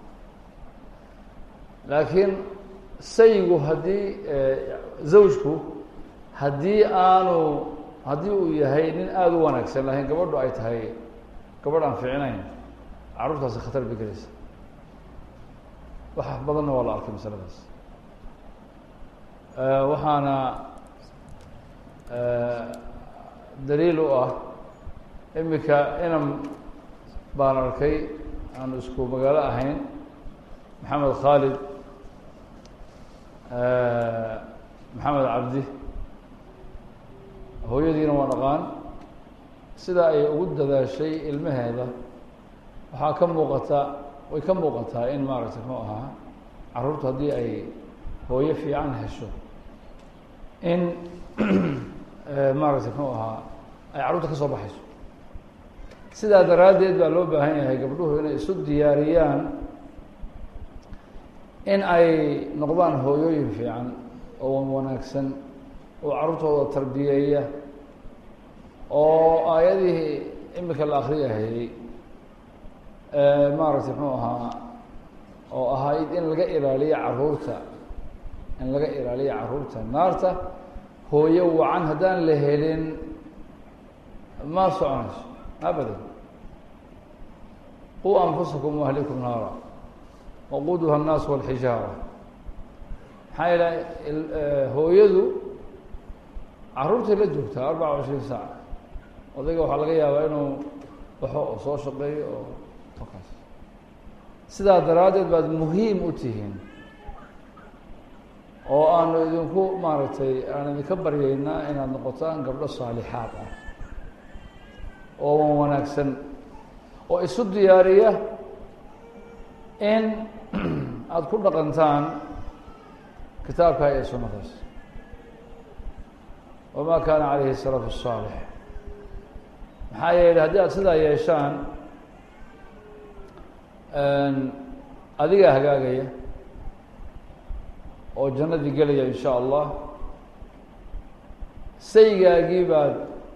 laakiin sayigu haddii zawjku haddii aanu haddii uu yahay nin aada u wanaagsan lahayn gabadhu ay tahay gabadh aan ficinayn carruurtaasi khatar bay gelaysa wax badanna waa la arkay masaladaas waxaana daliil u ah imika inan baan arkay aanu isku magaalo ahayn maxamed khaalid maxamed cabdi hooyadiina waa dhaqaan sidaa ay ugu dadaashay ilmaheeda waxaa ka muuqata way ka muuqataa in maaragtay muxuu ahaa carruurtu haddii ay hooyo fiican hesho in maaragtay muxuu ahaa ay carruurta ka soo baxayso sidaa daraaddeed baa loo baahan yahay gabdhuhu inay isu diyaariyaan in ay noqdaan hooyooyin fiican oo wanaagsan oo carruurtooda tarbiyeeya oo aayadihii imika la akriyahayey maaragtay muxuu ahaa oo ahayd in laga ilaaliyo carruurta in laga ilaaliyo carruurta naarta hooyo wacan haddaan la helin ma soconayso abadan quu anfusakum waahlikum naara waquuduha الnaas wاlxijaara maxaa yeele hooyadu carruurtay la joogtaa arbaca cishriin saac odayga waxaa laga yaabaa inuu baxo oo soo shaqeeyo oo halkaas sidaa daraaddeed baad muhiim u tihiin oo aanu idinku maaragtay aan idinka baryaynaa inaad noqotaan gabdho saalixaad ah oo wan wanaagsan oo isu diyaariya in aada ku dhaqantaan kitaabkaa iyo sunnadaas wama kaana calayhi salaf الsaalix maxaa yeelay haddii aada sidaa yeeshaan adigaa hagaagaya oo jannadii gelaya in sha allah saygaagii baad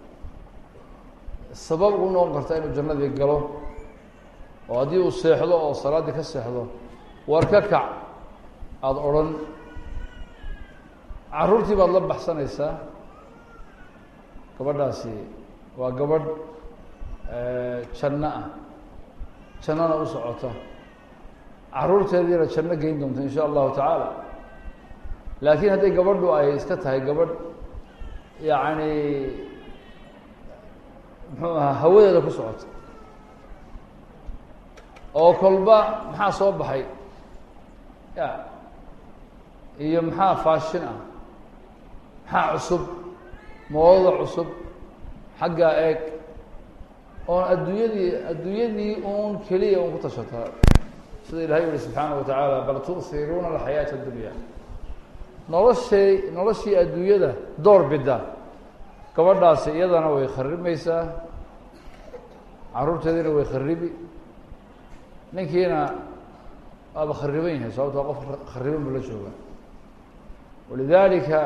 sabab u noqon karta inuu jannadii galo oo haddii uu seexdo oo salaaddii ka seexdo war ka kac aada odhan caruurtii baad la baxsanaysaa gabadhaasi waa gabadh janno ah jannona u socota caruurteediina janno geyn doonta in sha allahu tacaala laakiin hadday gabadhu ay iska tahay gabadh yacni muxuu ahaa hawadeeda ku socota oo kolba maxaa soo baxay ya iyo maxaa faashin ah maxaa cusub moodada cusub xaggaa eeg oon adduunyadii adduunyadii uun keliya un ku tashataa sida ilahay yihi subxaana wa tacaala bal tu'hiruuna alxayaata addunya noloshay noloshii adduunyada door bida gabadhaasi iyadana way kharimaysaa caruurteediina way kharibi ninkiina waaba khariban yahay sababto qof khariban buu la jooga walidalika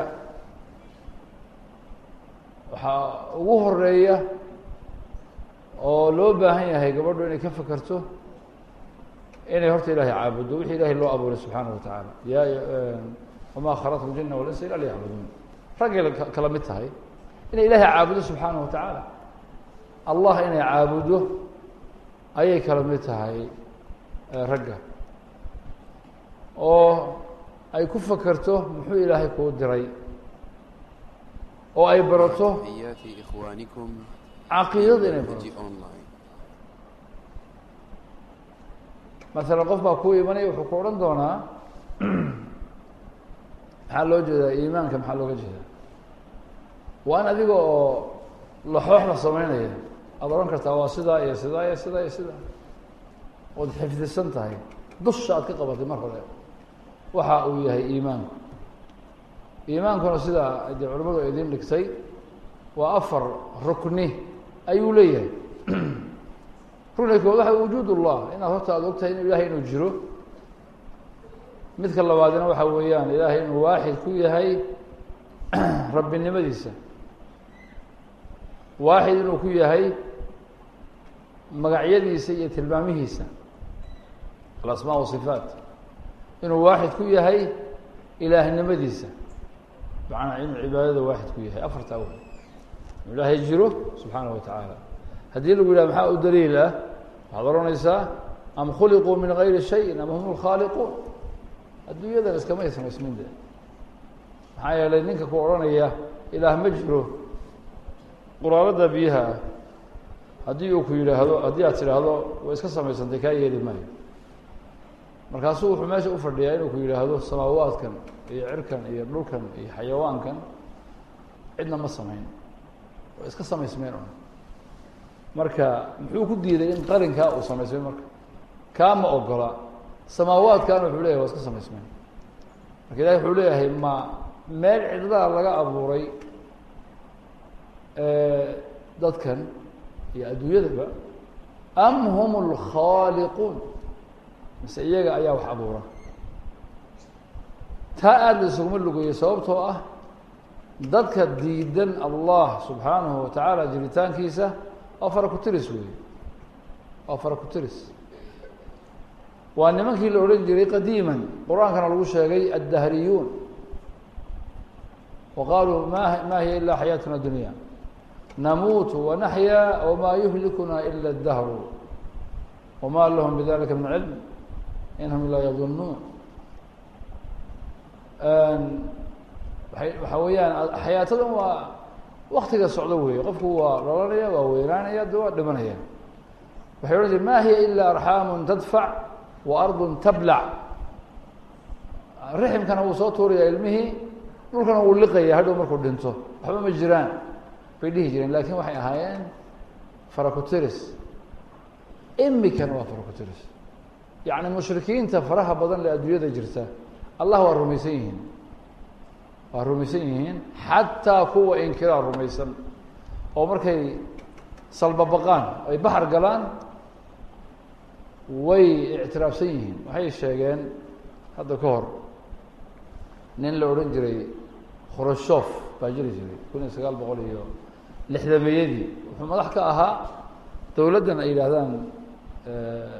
waxaa ugu horeeya oo loo baahan yahay gabadhu inay ka fekerto inay horta ilahay caabuddo wixii ilahay loo abuuray subxaana wa tacaala ya wamaa khalaqtu ljina walinsa ila liyacbuduun raggay kala mid tahay inay ilahay caabudo subxaana wa tacaala allah inay caabuddo ayay kala mid tahay ragga oo ay ku fekerto muxuu ilaahay kuu diray oo ay barato تحيات إخوانكم caqiidada inay منهج barato أونلاين masalan qof baa kuu imanaya wuxuu ku odhan doonaa maxaa loo jeedaa iimaanka maxaa looga jeedaa waa in adiga oo laxoox la sameynaya aada odhan kartaa waa sidaa iyo sidaa iyo sidaa iyo sidaa ood xifdisan tahay dusha aad ka qabatay mar hore waxa uu yahay iimaanku iimaankuna sidaa dee culimmadu ay idin dhigtay waa afar rukni ayuu leeyahay rukniga kood waxa wujuud ullah inaad horta aada ogtahay in ilahay inuu jiro midka labaadina waxa weeyaan ilaahay inuu waaxid ku yahay rabbinimadiisa waaxid inuu ku yahay magacyadiisa iyo tilmaamihiisa alasmaa wasifaat inuu waaxid ku yahay ilaahnimadiisa macnaa inuu cibaadada waaxid ku yahay afartaa wey inuu ilaahay jiro subxaana wa tacaala haddii lagu yidhaha maxaa u daliil ah waxaad odhanaysaa am khuliquu min gayri shayin am hum lkhaaliquun adduunyadan iskamay samaysmin de maxaa yeelay ninka ku odhanaya ilaah ma jiro quraarada biyaha ah haddii uu ku yidhaahdo haddii aad tidhaahdo way iska samaysantay kaa yeeli maayo markaasuu wuxuu meesha u fadhiyaa inuu ku yidhaahdo samaawaadkan iyo cirkan iyo dhulkan iyo xayawaankan cidna ma samayn way iska samaysmeen un marka muxuu ku diiday in qarinkaa uu samaysmay marka kaa ma ogola samaawaadkan wuxuu leyahay waa iska samaysmeen marka ilahi wuxuu leeyahay ma meel cidlaa laga abuuray dadkan iyo adduunyadaba am hum lkhaaliquun mise iyaga ayaa wax abuura taa aada la isuguma lugeeyo sababtoo ah dadka diidan allah subxaanahu wa tacaala jiritaankiisa waa fara ku-tiris weeye waa fara ku-tiris waa nimankii la odhan jiray qadiiman qur-aankana lagu sheegay addahriyuun wa qaaluu ma ma hiya ila xayaatuna dunya namuutu wanaxyaa wmaa yuhlikuna ila اdahru wma lahum bidalika min cilm in hum ilaa yadunuun waay waxaa weeyaan xayaatadan waa waktiga socdo weeye qofku waa dhalanaya waa weynaanaya de waa dhimanaya waxay odhan jire ma hiya ila arxaamu tadfac wa ardu tablac riximkana wuu soo tuuraya ilmihii dhulkana wuu liqaya hadhow markuu dhinto waxba ma jiraan bay dhihi jireen lakin waxay ahaayeen faraku-tiris imikana waa faraku-tiris yacni mushrikiinta faraha badan le adduunyada jirta allah waa rumaysan yihiin waa rumaysan yihiin xataa kuwa inkiraa rumaysan oo markay salbabaqaan ay baxar galaan way ictiraafsan yihiin waxay sheegeen hadda ka hor nin la odhan jiray khurashof baa jiri jiray kun iyo sagaal boqol iyo lixdameeyadii wuxuu madax ka ahaa dowladdan ay yidhaahdaan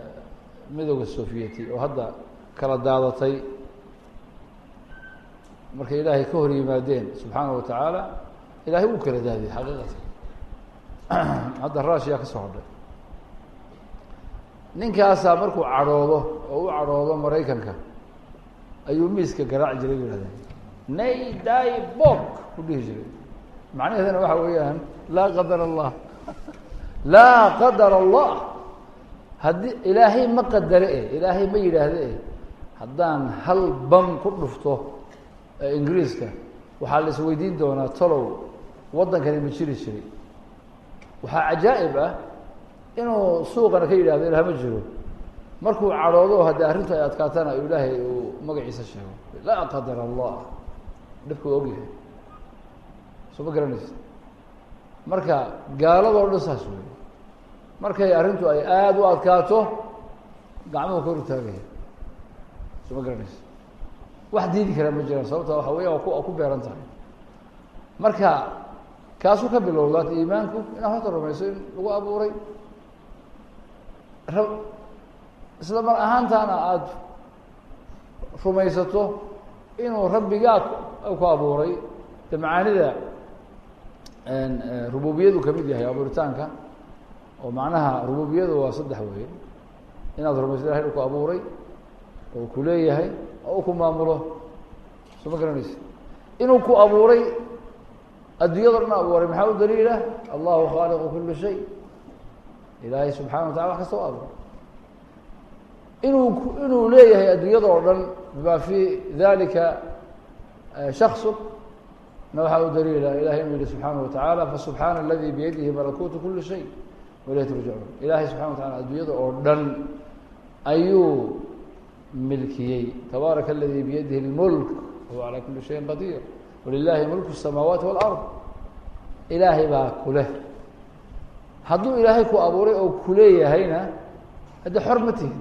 midooda sovieti oo hadda kala daadatay markay ilaahay ka hor yimaadeen subxaana wa tacaala ilahay wuu kala daadiyey xaqiiqatan hadda raashiyaa ka soo hodhay ninkaasaa markuu cadhoodo oo u cadhoodo maraykanka ayuu miiska garaaci jiray bu yihahdeen nay day bok u dhihi jiray macnaheedana waxa weeyaan laa qadar allah laa qadar allah haddii ilaahay ma qadare e ilaahay ma yidhaahde e haddaan hal bam ku dhufto ingiriiska waxaa la isweydiin doonaa tolow waddankani ma jiri jiray waxaa cajaa'ib ah inuu suuqana ka yidhahdo ilaah ma jiro markuu cadhoodo haddii arrintu ay adkaatana ilaahay uu magaciisa sheego laa qadar allah dhibku ogyahay soo ma garanaysa marka gaaladoo dhan saas wey markay arrintu ay aada u adkaato gacmuhu ka hortaagaya soo ma garanaysa wax diidi karaa ma jiraan sababta waxa weya waa ku waa ku beeran tahay marka kaasuu ka bilowdaat iimaanku inaad horta rumayso in lagu abuuray ra isla mar ahaantaana aada rumaysato inuu rabbigaa ku abuuray de macaanida rububiyadu kamid yahay abuuritaanka oo macnaha rububiyadu waa saddex wey inaad rumayso ilahay inu ku abuuray oo ku leeyahay oo u ku maamulo soo ma garanaysa inuu ku abuuray adduunyado dhan abuuray maxaa u daliila allahu khaaliqu kuli shay ilaahay subxana wa tacala wax kasta u abuuray inuu inuu leeyahay adduunyada oo dhan bima fi dalika shaksu na waxaa u daliila ilahay inuu yihi subxaana wa tacaala fasubxaana aladi biyadihi malakuutu kuli shay wailayh turjacuun ilahay subxana wa tacala adduunyada oo dhan ayuu milkiyey tabaaraka aladi biyadihi اlmulk wahuwa calaa kuli shayin qadiir walilahi mulku الsamaawaati wاlard ilaahay baa kuleh hadduu ilaahay ku abuuray oo kuleeyahayna haddii xor ma tihin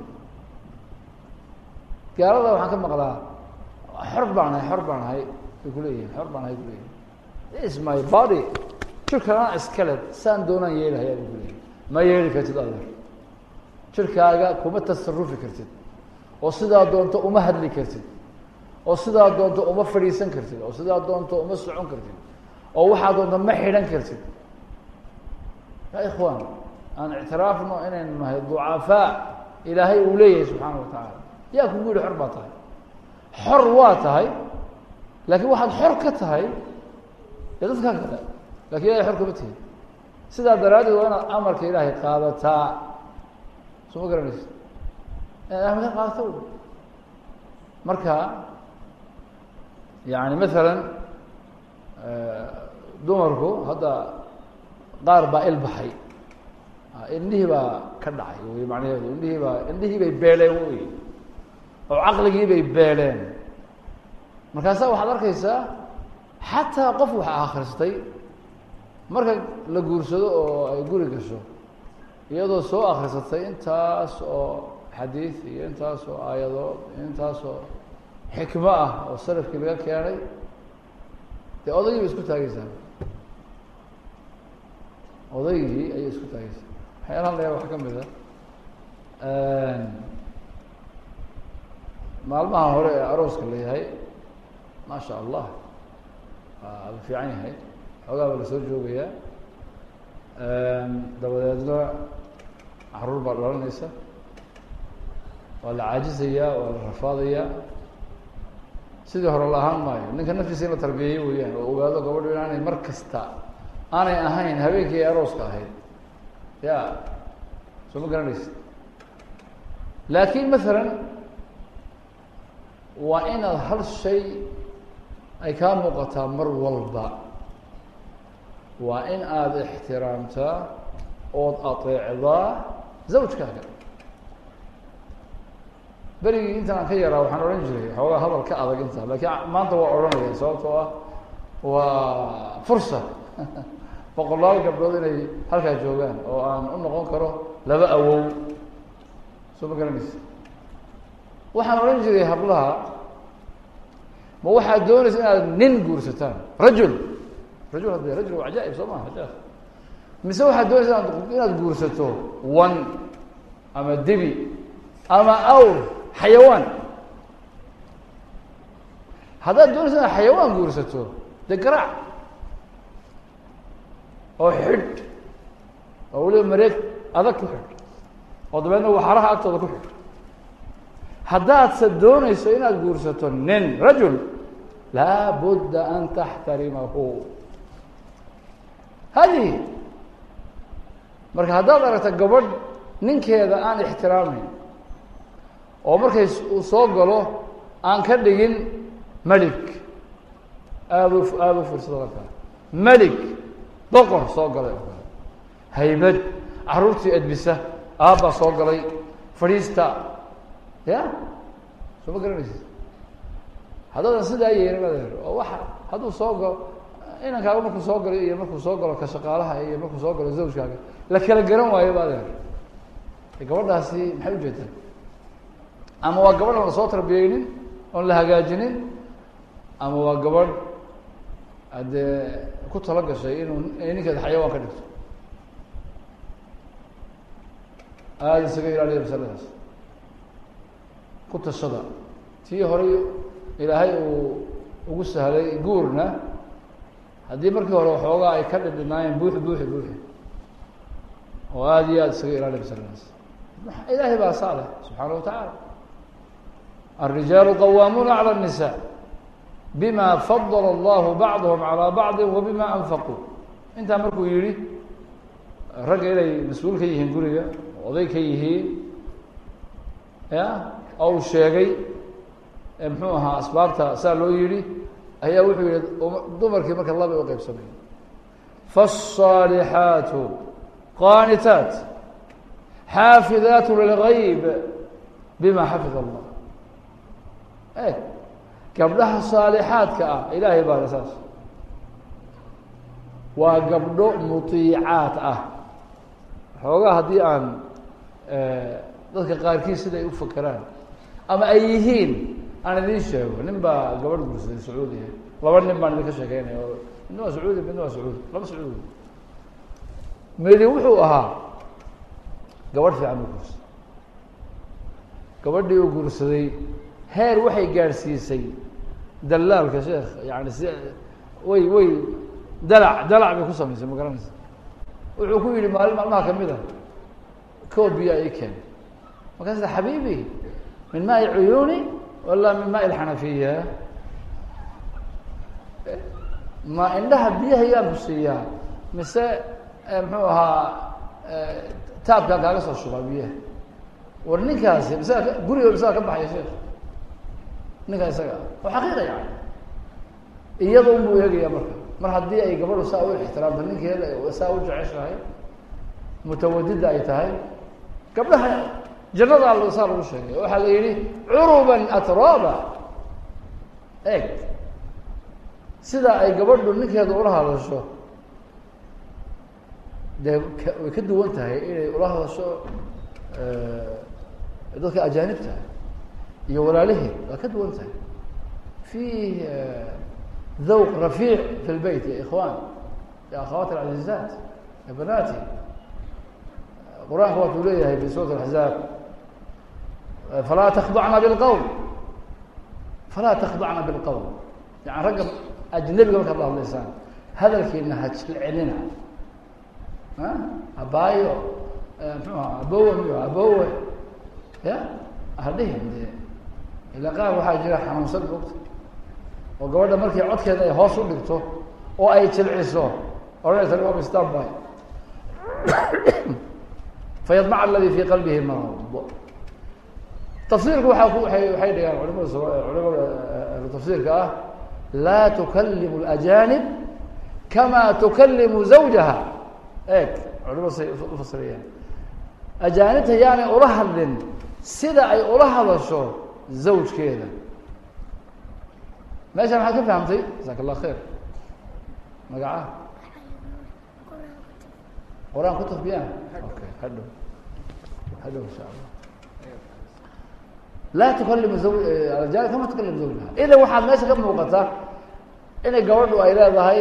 gaalada waxaan ka maqlaa xor baan ahay xor baan ahay ay kuleeyihin xor baan ahay kuleeyihin is my body jirkanaa iskale saan doonaan yeelahaya bay kuleeyihin ma yeeli kartid adeer jirkaaga kuma tasarufi kartid oo sidaa doonto uma hadli kartid oo sidaa doonto uma fadhiisan kartid oo sidaa doonto uma socon kartid oo waxaa doonto ma xidhan kartid ya ikhwaan aan ictiraafno inaynu nahay ducafaa ilaahay uu leeyahay subxaana wa tacaala yaa kugu yihi xor baa tahay xor waa tahay laakiin waxaad xor ka tahay dee dadkaa kale lakin ilahay xor kama tihin sidaa daraaddeed waa inaad amarka ilaahay qaadataa soo ma garanaysa inaad amarka qaadata w marka yani masalan dumarku hadda qaar baa ilbaxay indhihii baa ka dhacay wey macnaheedu indhihii baa indhihii bay beeleen wey oo caqligii bay beeleen markaasaa waxaad arkaysaa xataa qof wax akhristay marka la guursado oo ay guri gasho iyadoo soo akrisatay intaas oo xadiid iyo intaas oo aayadood iyo intaas oo xikmo ah oo salafkii laga keenay dee odaygii bay isku taageysaa odaygii ayay isku taageysaa waxyaalahan layaa waxaa ka mid a maalmaha hore ee arooska la yahay maasha allah waa la fiican yahay xoogaa baa lasoo joogayaa dabadeedna caruur baa dhalanaysa waa la caajisayaa waa la rafaadayaa sidii hore la ahaan maayo ninka naftiisa in la tarbiyeeyo weeyaan oo ogaado gabadho inaanay mar kasta aanay ahayn habeenkii ay arooska ahayd ya soo ma garanaysa laakiin masalan waa inaad hal shay ay kaa muuqataa mar walba waa in aada ixtiraamtaa ood ateecdaa zawjkaaga berigii intan aan ka yaraa waxaan odhan jiray xoogaa hadal ka adag intaa laakiin maanta waa odhanaya sababtoo ah waa fursa boqolaal gabdhood inay halkaa joogaan oo aan u noqon karo laba awow soo ma garanaysa waxaan odhan jiray hablaha ma waxaad doonaysa inaad nin guursataan rajul rajul hadde rajul waa cajaaib soo maha ajaab mise waxaad doonaysa inaad inaad guursato wan ama debi ama awr xayawaan haddaad doonaysa inaad xayawaan guursato dee garaac oo xidh oo weliba mareeg adag ku xidh oo dabeedna waxaraha agtooda ku xidh haddaadse doonayso inaad guursato nin rajul laa budda an taxtarimahu hadihi marka haddaad aragta gabadh ninkeeda aan ixtiraamayn oo markay uu soo galo aan ka dhigin melig aada u aada u fiirsado markaa melig boqor soo galay oo kale haybad caruurtii edbisa aabbaa soo galay fadhiista ya soo ma garanaysid haddaadan sidaa yeelin adeer oo waxa hadduu soo galo inankaaga markuu soo galo iyo markuu soo galo ka shaqaalaha iyo markuu soo galo zawjkaaga la kala garan waayo ba adeer gabadhaasi maxay ujeedaa ama waa gabadh aan la soo tarbiyeynin oon la hagaajinin ama waa gabadh haddee ku tala gashay inuu ninkeeda xayawaan ka dhigto aada isaga ilaaliya masaladaas ku tashada tii horey ilaahay uu ugu sahlay guurna haddii markii hore waxoogaa ay ka dhidhinaayeen buuxi buuxi buuxi oo aada iyo aada isaga ilaaliya masaladaas ilaahay baa saa leh subxaana wa tacaala الرiجaaل qwاmuna عlى النساء bma fضل الlah bعضهم عalى bعضi وbma أنfqوا intaa markuu yihi ragga inay mas-uul ka yihiin guriga oday ka yihiin ya oo uu sheegay mxuu ahaa asbaabta saa loo yihi ayaa wuxuu yihi dumarkii marka laba u qeybsamay فالصاaلحaaت qاnitaaت xاafiظaaت للغyb bma xafiظ الlah e gabdhaha saalixaadka ah ilaahay baana saas waa gabdho muطiicaad ah xoogaa haddii aan dadka qaarkiis siday u fakeraan ama ay yihiin aan idiin sheego nin baa gabadh guursaday sacuudiya laba nin baan idinka sheekeynaya oo midna waa sacuudi midna waa sacuudi laba sacuudi midi wuxuu ahaa gabadh fiican u guursaday gabadhii uu guursaday heer waxay gaadhsiisay dalaalka sheekh yani si way way dalac dalac bay ku samaysay ma garanaysa wuxuu ku yihi maalin maalmaha kamid a koob biyaa ii keen markaasa xabiibi min maai cuyuuni wala min maai lxanafiya ma indhaha biyaha yaan ku siiyaa mise muxuu ahaa taabkaan kaaga soo shubaa biyaha war ninkaasi masaga guriga masaga ka baxaya sheekh ninkaa isaga oo xaqiiqa yani iyada un buu eegaya marka mar haddii ay gabadhu saa u ixtiraamto ninkeeda saa u jeceshahay mutawadida ay tahay gabdhaha jannada al saa lagu sheegay waxaa la yihi curuban atraba eeg sida ay gabadhu ninkeeda ula hadasho dee way ka duwan tahay inay ula hadasho dadka ajaanibta iyo walaaliheed waa ka duwan tahay fih dhawq rafiic fi lbeyt ya ikhwan ya akhawat alcazizaat ya banati qur-aanka waatuu leeyahay fi suurat axzaab falaa takdacna bilqowl falaa takdacna bilqowl yani ragga ajnabiga markaad la hadlaysaan hadalkiina ha jilcinina abaayo mxuu aha abowe miyo abowe ya hadhihin de ila qaar waxaa jira xanuunsan mogta oo gabadha markii codkeeda ay hoos u dhigto oo ay jilciso odhanaysa stanby fayadmac aladi fi qalbihi marad tafsiirka waaa ku waay waxay dhigaan culimada culimada ahlu tafsiirka ah laa tukalimu اlajanib kama tukalimu zawjaha eeg culimada say ufasirayaan ajaanibta yaanay ula hadlin sida ay ula hadasho zawjkeeda meesha maxaad ka fahamtay jasaaka allah khayr magacaha qur-aan ku tafbiyaan okay hadhow hadhow insha allah laa tukalimu zaw aljaanib kama tukalimu zawjaha idan waxaad meesha ka muuqata inay gabadhu ay leedahay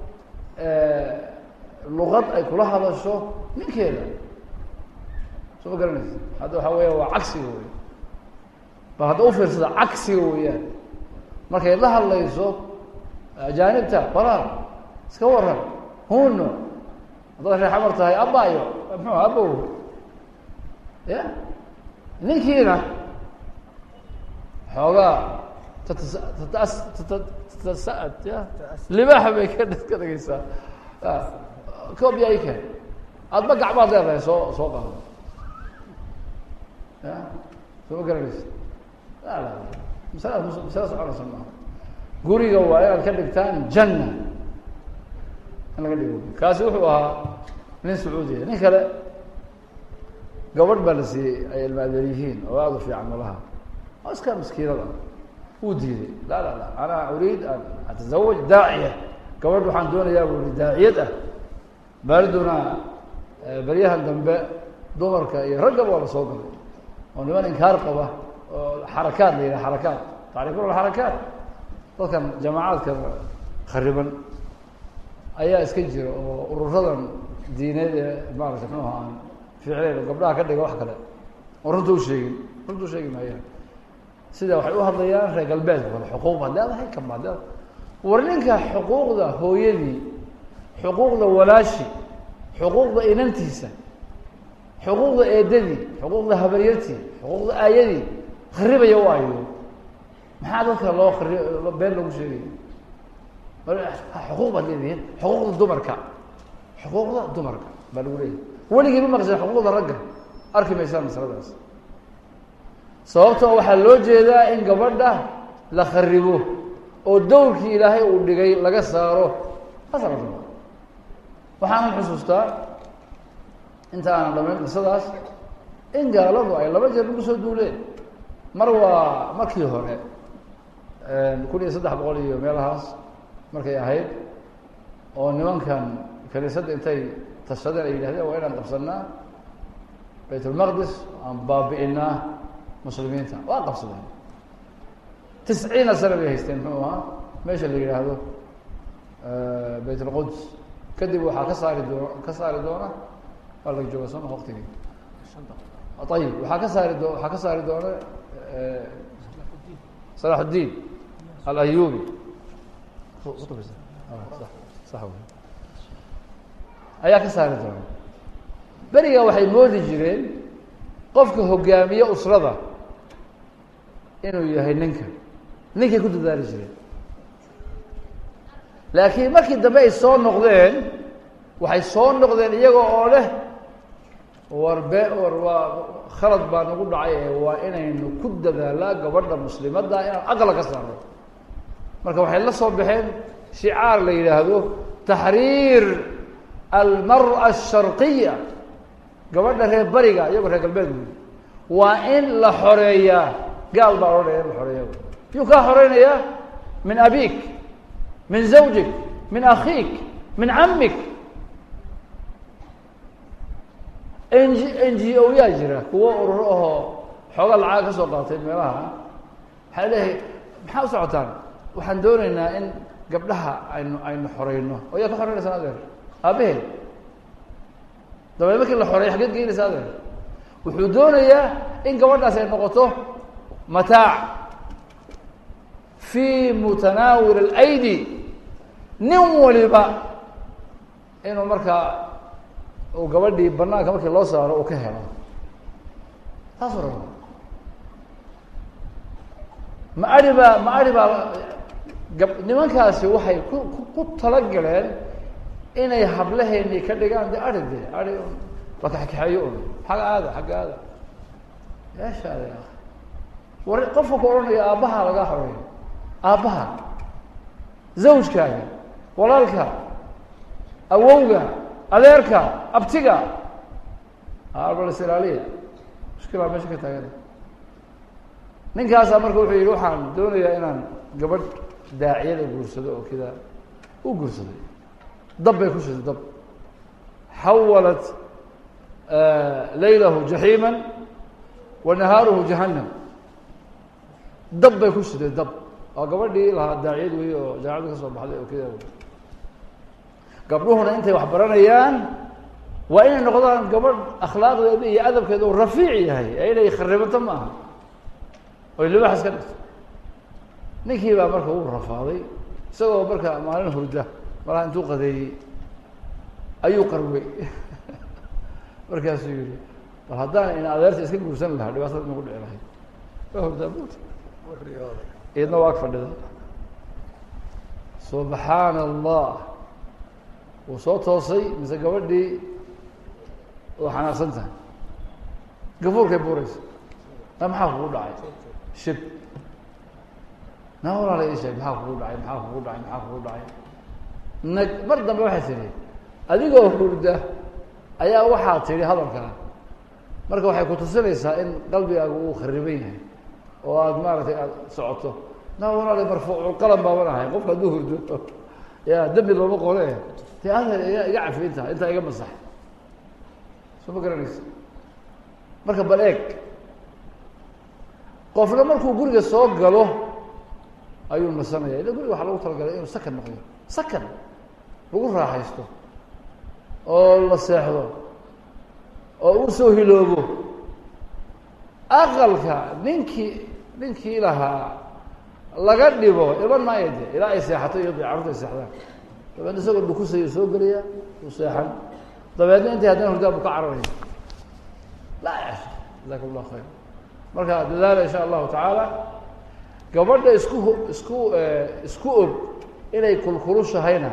luqad ay kula hadasho ninkeeda soo ma garanaysa hadda waxaa weya waa cagsiga wey bal hadda ufiirsada cagsiga weeyaan markay la hadlayso ajaanibta balaar iska waran huno haddaad reer xamar tahay abayo muxuu abow ya ninkiina xoogaa tatas tatas tata tatasa'ad ya libaaxa bay ka ka dhegeysaa ya koob yaa i keen aadba gacmaad leedahay soo soo qaado ya soo ma garanaysa la la masalada mus masala soconaysa maaha guriga waa inaad ka dhigtaan janna in laga dhigo kaasi wuxuu ahaa nin sacuudiya nin kale gabadh baa la siiyey ay ilmaadeer yihiin oo aada u fiican malaha oo iska maskiinada wuu diiday la la la ana uriid an atazawaj daaciya gabadh waxaan doonayaa bu i daaciyad ah baariduna beryahan dambe dumarka iyo raggaba waa la soo galay oo niman inkaar qaba oo xarakaad la yidhaha xarakaad tacrifuna xarakaat dadkan jamaacadka khariban ayaa iska jira oo ururadan diineed ee maarata mxuu ahaa ficleyn oo gabdhaha ka dhiga wax kale oo runta u sheegin runta u sheegi maayaan sida waxay u hadlayaan reer galbeedka kale xuquuq baad leedahay kan baad leedahay war ninka xuquuqda hooyadii xuquuqda walaashi xuquuqda inantiisa xuquuqda eedadii xuquuqda habaryartii xuquuqda aayadii kharibaya u ayo maxaa dadka loo kari been lagu sheegaya xuquuq baad leedihiin xuquuqda dumarka xuquuqda dumarka baa lagu leeyahay weligii ma maqseen xuquuqda ragga arki maysaan masaladaas sababtoo waxaa loo jeedaa in gabadha la kharibo oo dowrkii ilaahay uu dhigay laga saaro asal waxaanan xusuustaa inta aanan dhamayn qisadaas in gaaladu ay laba jeer lagu soo duuleen mar waa markii hore kun iyo saddex boqol iyo meelahaas markay ahayd oo nimankan kaniisadda intay tashadeen ay yidhahdeen waa inaan qabsanaa bayt ulmaqdis aan baabi'inaa muslimiinta waa qabsadeen tisciina sana bay haysteen muxuu ahaa meesha la yidhaahdo bayt ulquds kadib waxaa ka saari doon ka saari doona waa la jooga sooma waktigii ayib waxaa ka saari doo waxaa ka saari doona salax uddiin alayubi ayaa ka saari doona beriga waxay moodi jireen qofka hogaamiye usrada inuu yahay ninka ninkay ku dadaali jireen laakiin markii dambe ay soo noqdeen waxay soo noqdeen iyaga oo leh war be war waa khalad baa nagu dhacay ee waa inaynu ku dadaalaa gabadha muslimadda inaan aqla ka saarno marka waxay la soo baxeen shicaar la yidhaahdo taxriir almara asharqiya gabadha reer bariga iyagoo reer galbeed buyi waa in la xoreeyaa gaal baa odhanaya in la xoreeya yuu kaa xoreynayaa min abik min zawjik min akhiik min camik n g n g o yaa jira kuwo ururo ahoo xooga lacaga ka soo qaatay meelaha waxay leeyahay maxaa u socotaan waxaan dooneynaa in gabdhaha aynu aynu xoreyno oo yaa ka xoreynaysaa adeer aabaheed dabeed markii la xoreeyo xageed geynaysa adeer wuxuu doonayaa in gabadhaas ay noqoto mataac fi mutanaawil alaydi nin waliba inuu markaa uu gabadhii banaanka markii loo saaro uu ka helo taasuu raba ma ari baa ma ari baa gab nimankaasi waxay ku ku talagaleen inay hablaheeni ka dhigaan de ari de ari la kaxkaxeeyo un xagga aada xagga aada yeeshaade war qofka ku odhanaya aabbaha lagaa xoreeyo aabbaha zawjkaaga walaalka awowga adeerka abtiga arbals ilaaliya mushkilaa meesha ka taagan ninkaasaa marka wuxuu yihi waxaan doonayaa inaan gabadh daaciyada guursado oo kida u guursaday dab bay ku shiday dab xawalat laylahu jaxiima wa nahaaruhu jahannam dab bay ku shiday dab waa gabadhii lahaa daaciyad wey oo jaamacadda ka soo baxday oo kida gabdhuhuna intay wax baranayaan waa inay noqdaan gabadh akhlaaqdeeda iyo adabkeeda uu rafiic yahay ee inay kharibato ma aha oy libaax iska dhigto ninkii baa marka uu rafaaday isagoo marka maalin hurda malaha intuu qadeeyey ayuu qarwey markaasuu yihi bal haddaan in adeerta iska guursan lahaa dhibaatada nagu dhici lahayd waa hurdaa buuta iyadna waa ag fadhida subxaana allah wuu soo toosay mise gabadhii oo xanaaqsan tahay gafuurkay buuraysa na maxaa kugu dhacay shib na walaala ii sheeg maxaa kugu dhacay maxaa kugu dhacay maxaa kugu dhacay nag mar dambe waxay tidhi adigoo hurda ayaa waxaa tidhi hadalkaa marka waxay kutusinaysaa in qalbigaagu uu khariban yahay oo aada maaragtay aada socoto na walaala marfuuculqalam baaban ahay qofka hadduu hurdo ya dembi looma qole dee adeer iga iga cafi intaa intaa iga masax soo ma garanaysa marka bal eeg qofna markuu guriga soo galo ayuu nasanaya ila guriga waxaa lagu talagalay inuu sakan noqdo sakan lagu raaxaysto oo la seexdo oo uu soo hiloobo aqalka ninkii ninkii lahaa laga dhibo iman maayo de ilaa ay seexato iyo carurta ay seexdaan dabeedna isagoo dhukusayuu soo gelaya uu seexan dabeedna intay haddana hurdaa bu ka cararaya laa yasha jazakum llahu khayr marka dadaala insha allahu tacaala gabadha isku isku isku og inay kulkulushahayna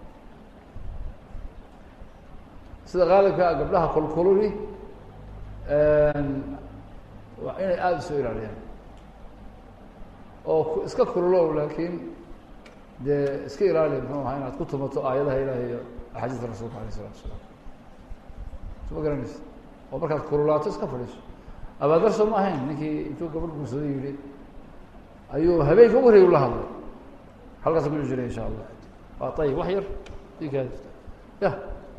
sida qaalibkaa gabdhaha kulkululi waa inay aada usoo ilaaliyaan oo iska kululow laakiin dee iska ilaali muxuu ahaa inaad ku tumato aayadaha ilahi iyo axaadiista rasuulka alayh isalatu asalaam soo ma garanaysa oo markaad kululaato iska fadhiiso abaadar soo ma ahayn ninkii intuu gabadh guursaday yihi ayuu habeenka u wareeg ula hadlay halkaasa ku jiray insha allah waa ayib wax yar ikaad ya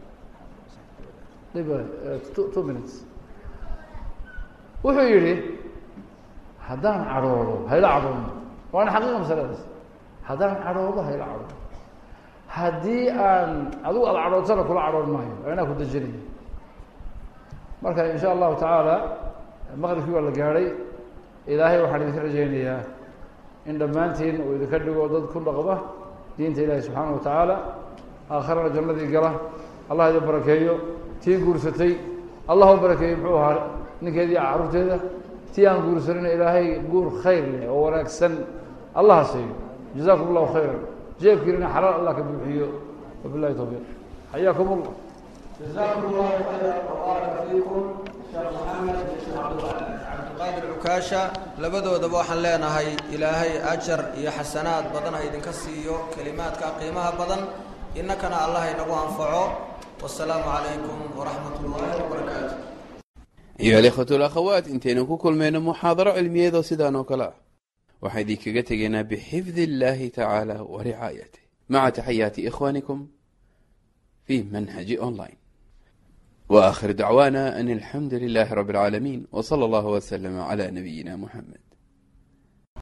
dib two two minutes wuxuu yihi haddaan cadhoodo hayla cadhoono waana xaqiiqa masaladaas haddaan cadhoodo hayla cadhoono haddii aan adigu aada cadhootana kula cadhoon maayo waa inaa ku dejinaya marka in sha allahu tacaala maqribkii waa la gaadhay ilaahay waxaan idinka rajaynayaa in dhammaantiin uu idinka dhigo dad ku dhaqma diinta ilaahi subxaana wa tacaala aakharana jannadii gala allah idin barakeeyo tii guursatay allah u barakeeyo muxuu ahaa ninkeedii carruurteeda tii aan guursanina ilaahay guur khayr leh oo wanaagsan allaha siiyo jazakum allahu khayra jeebkiinina xalaal allah ka buuxiyo wabilahi tawfiiq xayaakum allah jazakum allahu khayra wabaaraka fiikum sheekh maxamed iyo sheekh cabdilqaadir cukaasha labadoodaba waxaan leenahay ilaahay ajar iyo xasanaad badan ha idinka siiyo kelimaadka qiimaha badan innakana allah inagu anfaco wasalaamu calaykum waraxmat ullaahi wabarakaatu أيها الإخوة والأخوات انتين كل من محاضرة علمية ذو سيدان وكلا وحيدي كغتغينا بحفظ الله تعالى ورعايته مع تحيات إخوانكم في منهج أونلاين وآخر دعوانا أن الحمد لله رب العالمين وصلى الله وسلم على نبينا محمد